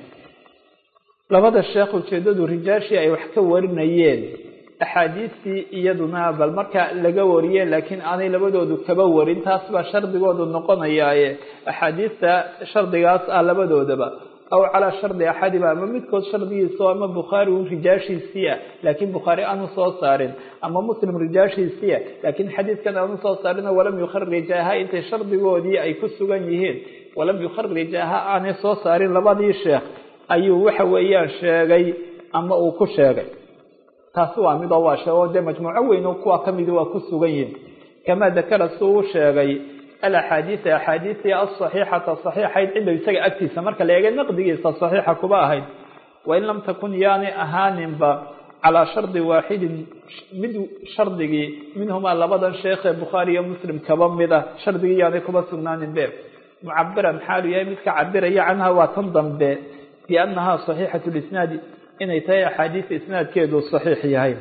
labada sheekh ujeedadu rijaashii ay wax ka warinayeen axaadiistii iyaduna bal marka laga wariyeen laakiin aanay labadoodu kaba warin taas baa shardigoodu noqonayaaye axaadiista shardigaas ah labadoodaba aw calaa shardi axadiba ama midkood shardigiisa ama bukhaari un rijaashiisiia laakiin bukhaari aanu soo saarin ama muslim rijaashiisiia laakiin xadiidkan aanu soo saarino walam yukharijaha intay shardigoodii ay ku sugan yihiin walam yukharijaha aanay soo saarin labadii sheekh ayuu waxa weeyaan sheegay ama uu ku sheegay taasi waa mid oo waa sheego dee majmuuco weyn oo kuwa kamidi waa ku sugan yihin kamaa dakara si uu sheegay alaxaadiisa axaadiistii asaxiixata saxiixayd cinda isaga agtiisa marka la eegay naqdigiisa saxiixa kuba ahayd wain lam takun yaanay ahaaninba calaa shardi waaxidin mid shardigii minhumaa labadan sheekhee bukhaari iyo muslim kaba mida shardigii yaanay kuba sugnaanin be mucabiran xaalu yahay midka cabiraya canha waa tan dambe biannahaa saxiixatu lisnaadi inay tahay axaadiisa isnaadkeedu saxiix yahay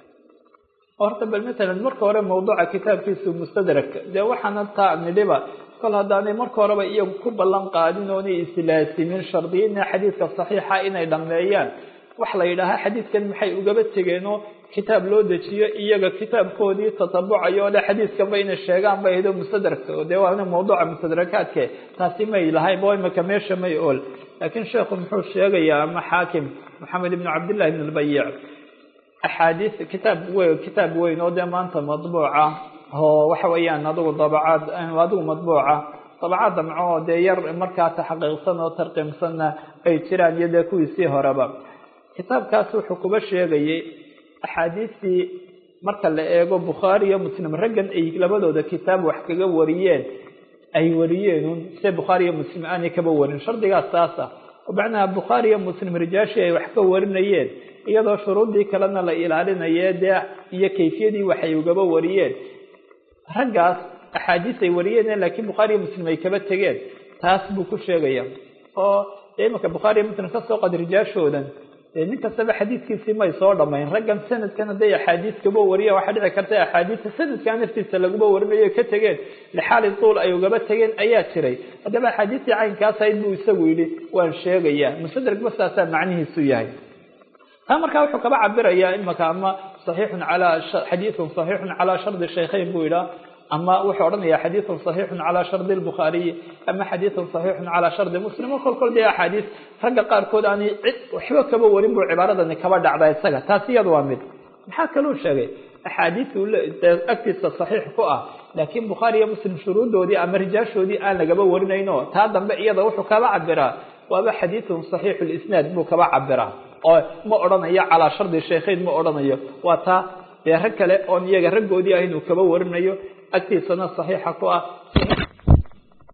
horta bal matalan marka hore mawduuca kitaabkiisu mustadrak dee waxaana taa nidhiba kol haddaanay marka horeba iyagu ku ballan qaadin oonay islaasimin shardiyina xadiidka saxiixa inay dhammeeyaan wax la yidhaahaa xadiidkan maxay ugaba tegeenoo kitaab loo dejiyo iyaga kitaabkoodii tatabucayo o le xadiidkanba inay sheegaan bay ahayd mustadrakka dee waana mawduuca mustadrakaadke taasi may lahayn bo imaka meesha may ool laakiin sheekhu muxuu sheegayaa ama xaakim maxamed ibnu cabdillahi ibn lbayic axaadiis kitaab weyn kitaab weyn oo dee maanta madbuuca oo waxa weeyaan adigu dabacaad adigu madbuuca dabacaad damco oo dee yar markaa taxaqiiqsan oo tarqiimsanna ay jiraan iyo dee kuwiisii horeba kitaabkaas wuxuu kuba sheegayay axaadiistii marka la eego bukhaari iyo muslim raggan ay labadooda kitaab wax kaga wariyeen ay wariyeenun se bukhaari iyo muslim aanay kaba warin shardigaas taas ah oo macnaha bukhaari iyo muslim rijaashii ay wax ka warinayeen iyadoo shuruuddii kalena la ilaalinaye dee iyo kayfiyadii waxay ugaba wariyeen raggaas axaadiis ay wariyeen laakiin bukhaari iyo muslim ay kaba tegeen taas buu ku sheegaya oo dee imanka bukhaari iyo muslim kasoo qad rijaashoodan dee nin kastaba xadiidkiisii may soo dhamayn raggan sanadkan hadday axaadiis kaba wariya waxaa dhici karta axaadiista sanadkaa naftiisa laguba warinayo ka tegeen lixaali tuul ay ugaba tegeen ayaa jiray haddaba axaadiistii caynkaas ahayd buu isagu yidhi waan sheegayaa mustadrak bastaasaa macnihiisu yahay taa markaa wuxuu kaba cabirayaa imaka ama saxiixun calaa xadiidun saxiixun calaa shardi shaykhayn buu yidhaha ama wuxuu odhanaya xadiiثun صaxiixu calى shardi الbukhaariyi ama xadiiثun صaxiixu calى shardi muslim o kol kol dee axaadiis ragga qaarkood aanay cid waxba kaba warin buu cibaaradani kaba dhacda isaga taas iyada waa mid maxaa kaluu sheegay axaadiiu agtiisa صaxiix ku ah laakiin bukhaari iyo muslim shuruudoodii ama rijaashoodii aan lagaba warinayno taa dambe iyada wuxuu kaba cabiraa waaba xadiiثun صaxiixu اlisnaad buu kaba cabiraa oo ma odhanayo calaa shardi shaykhayn ma odhanayo waa taa dee rag kale oon iyaga raggoodii ah inuu kaba warinayo agtiisana صaxiixa ku ah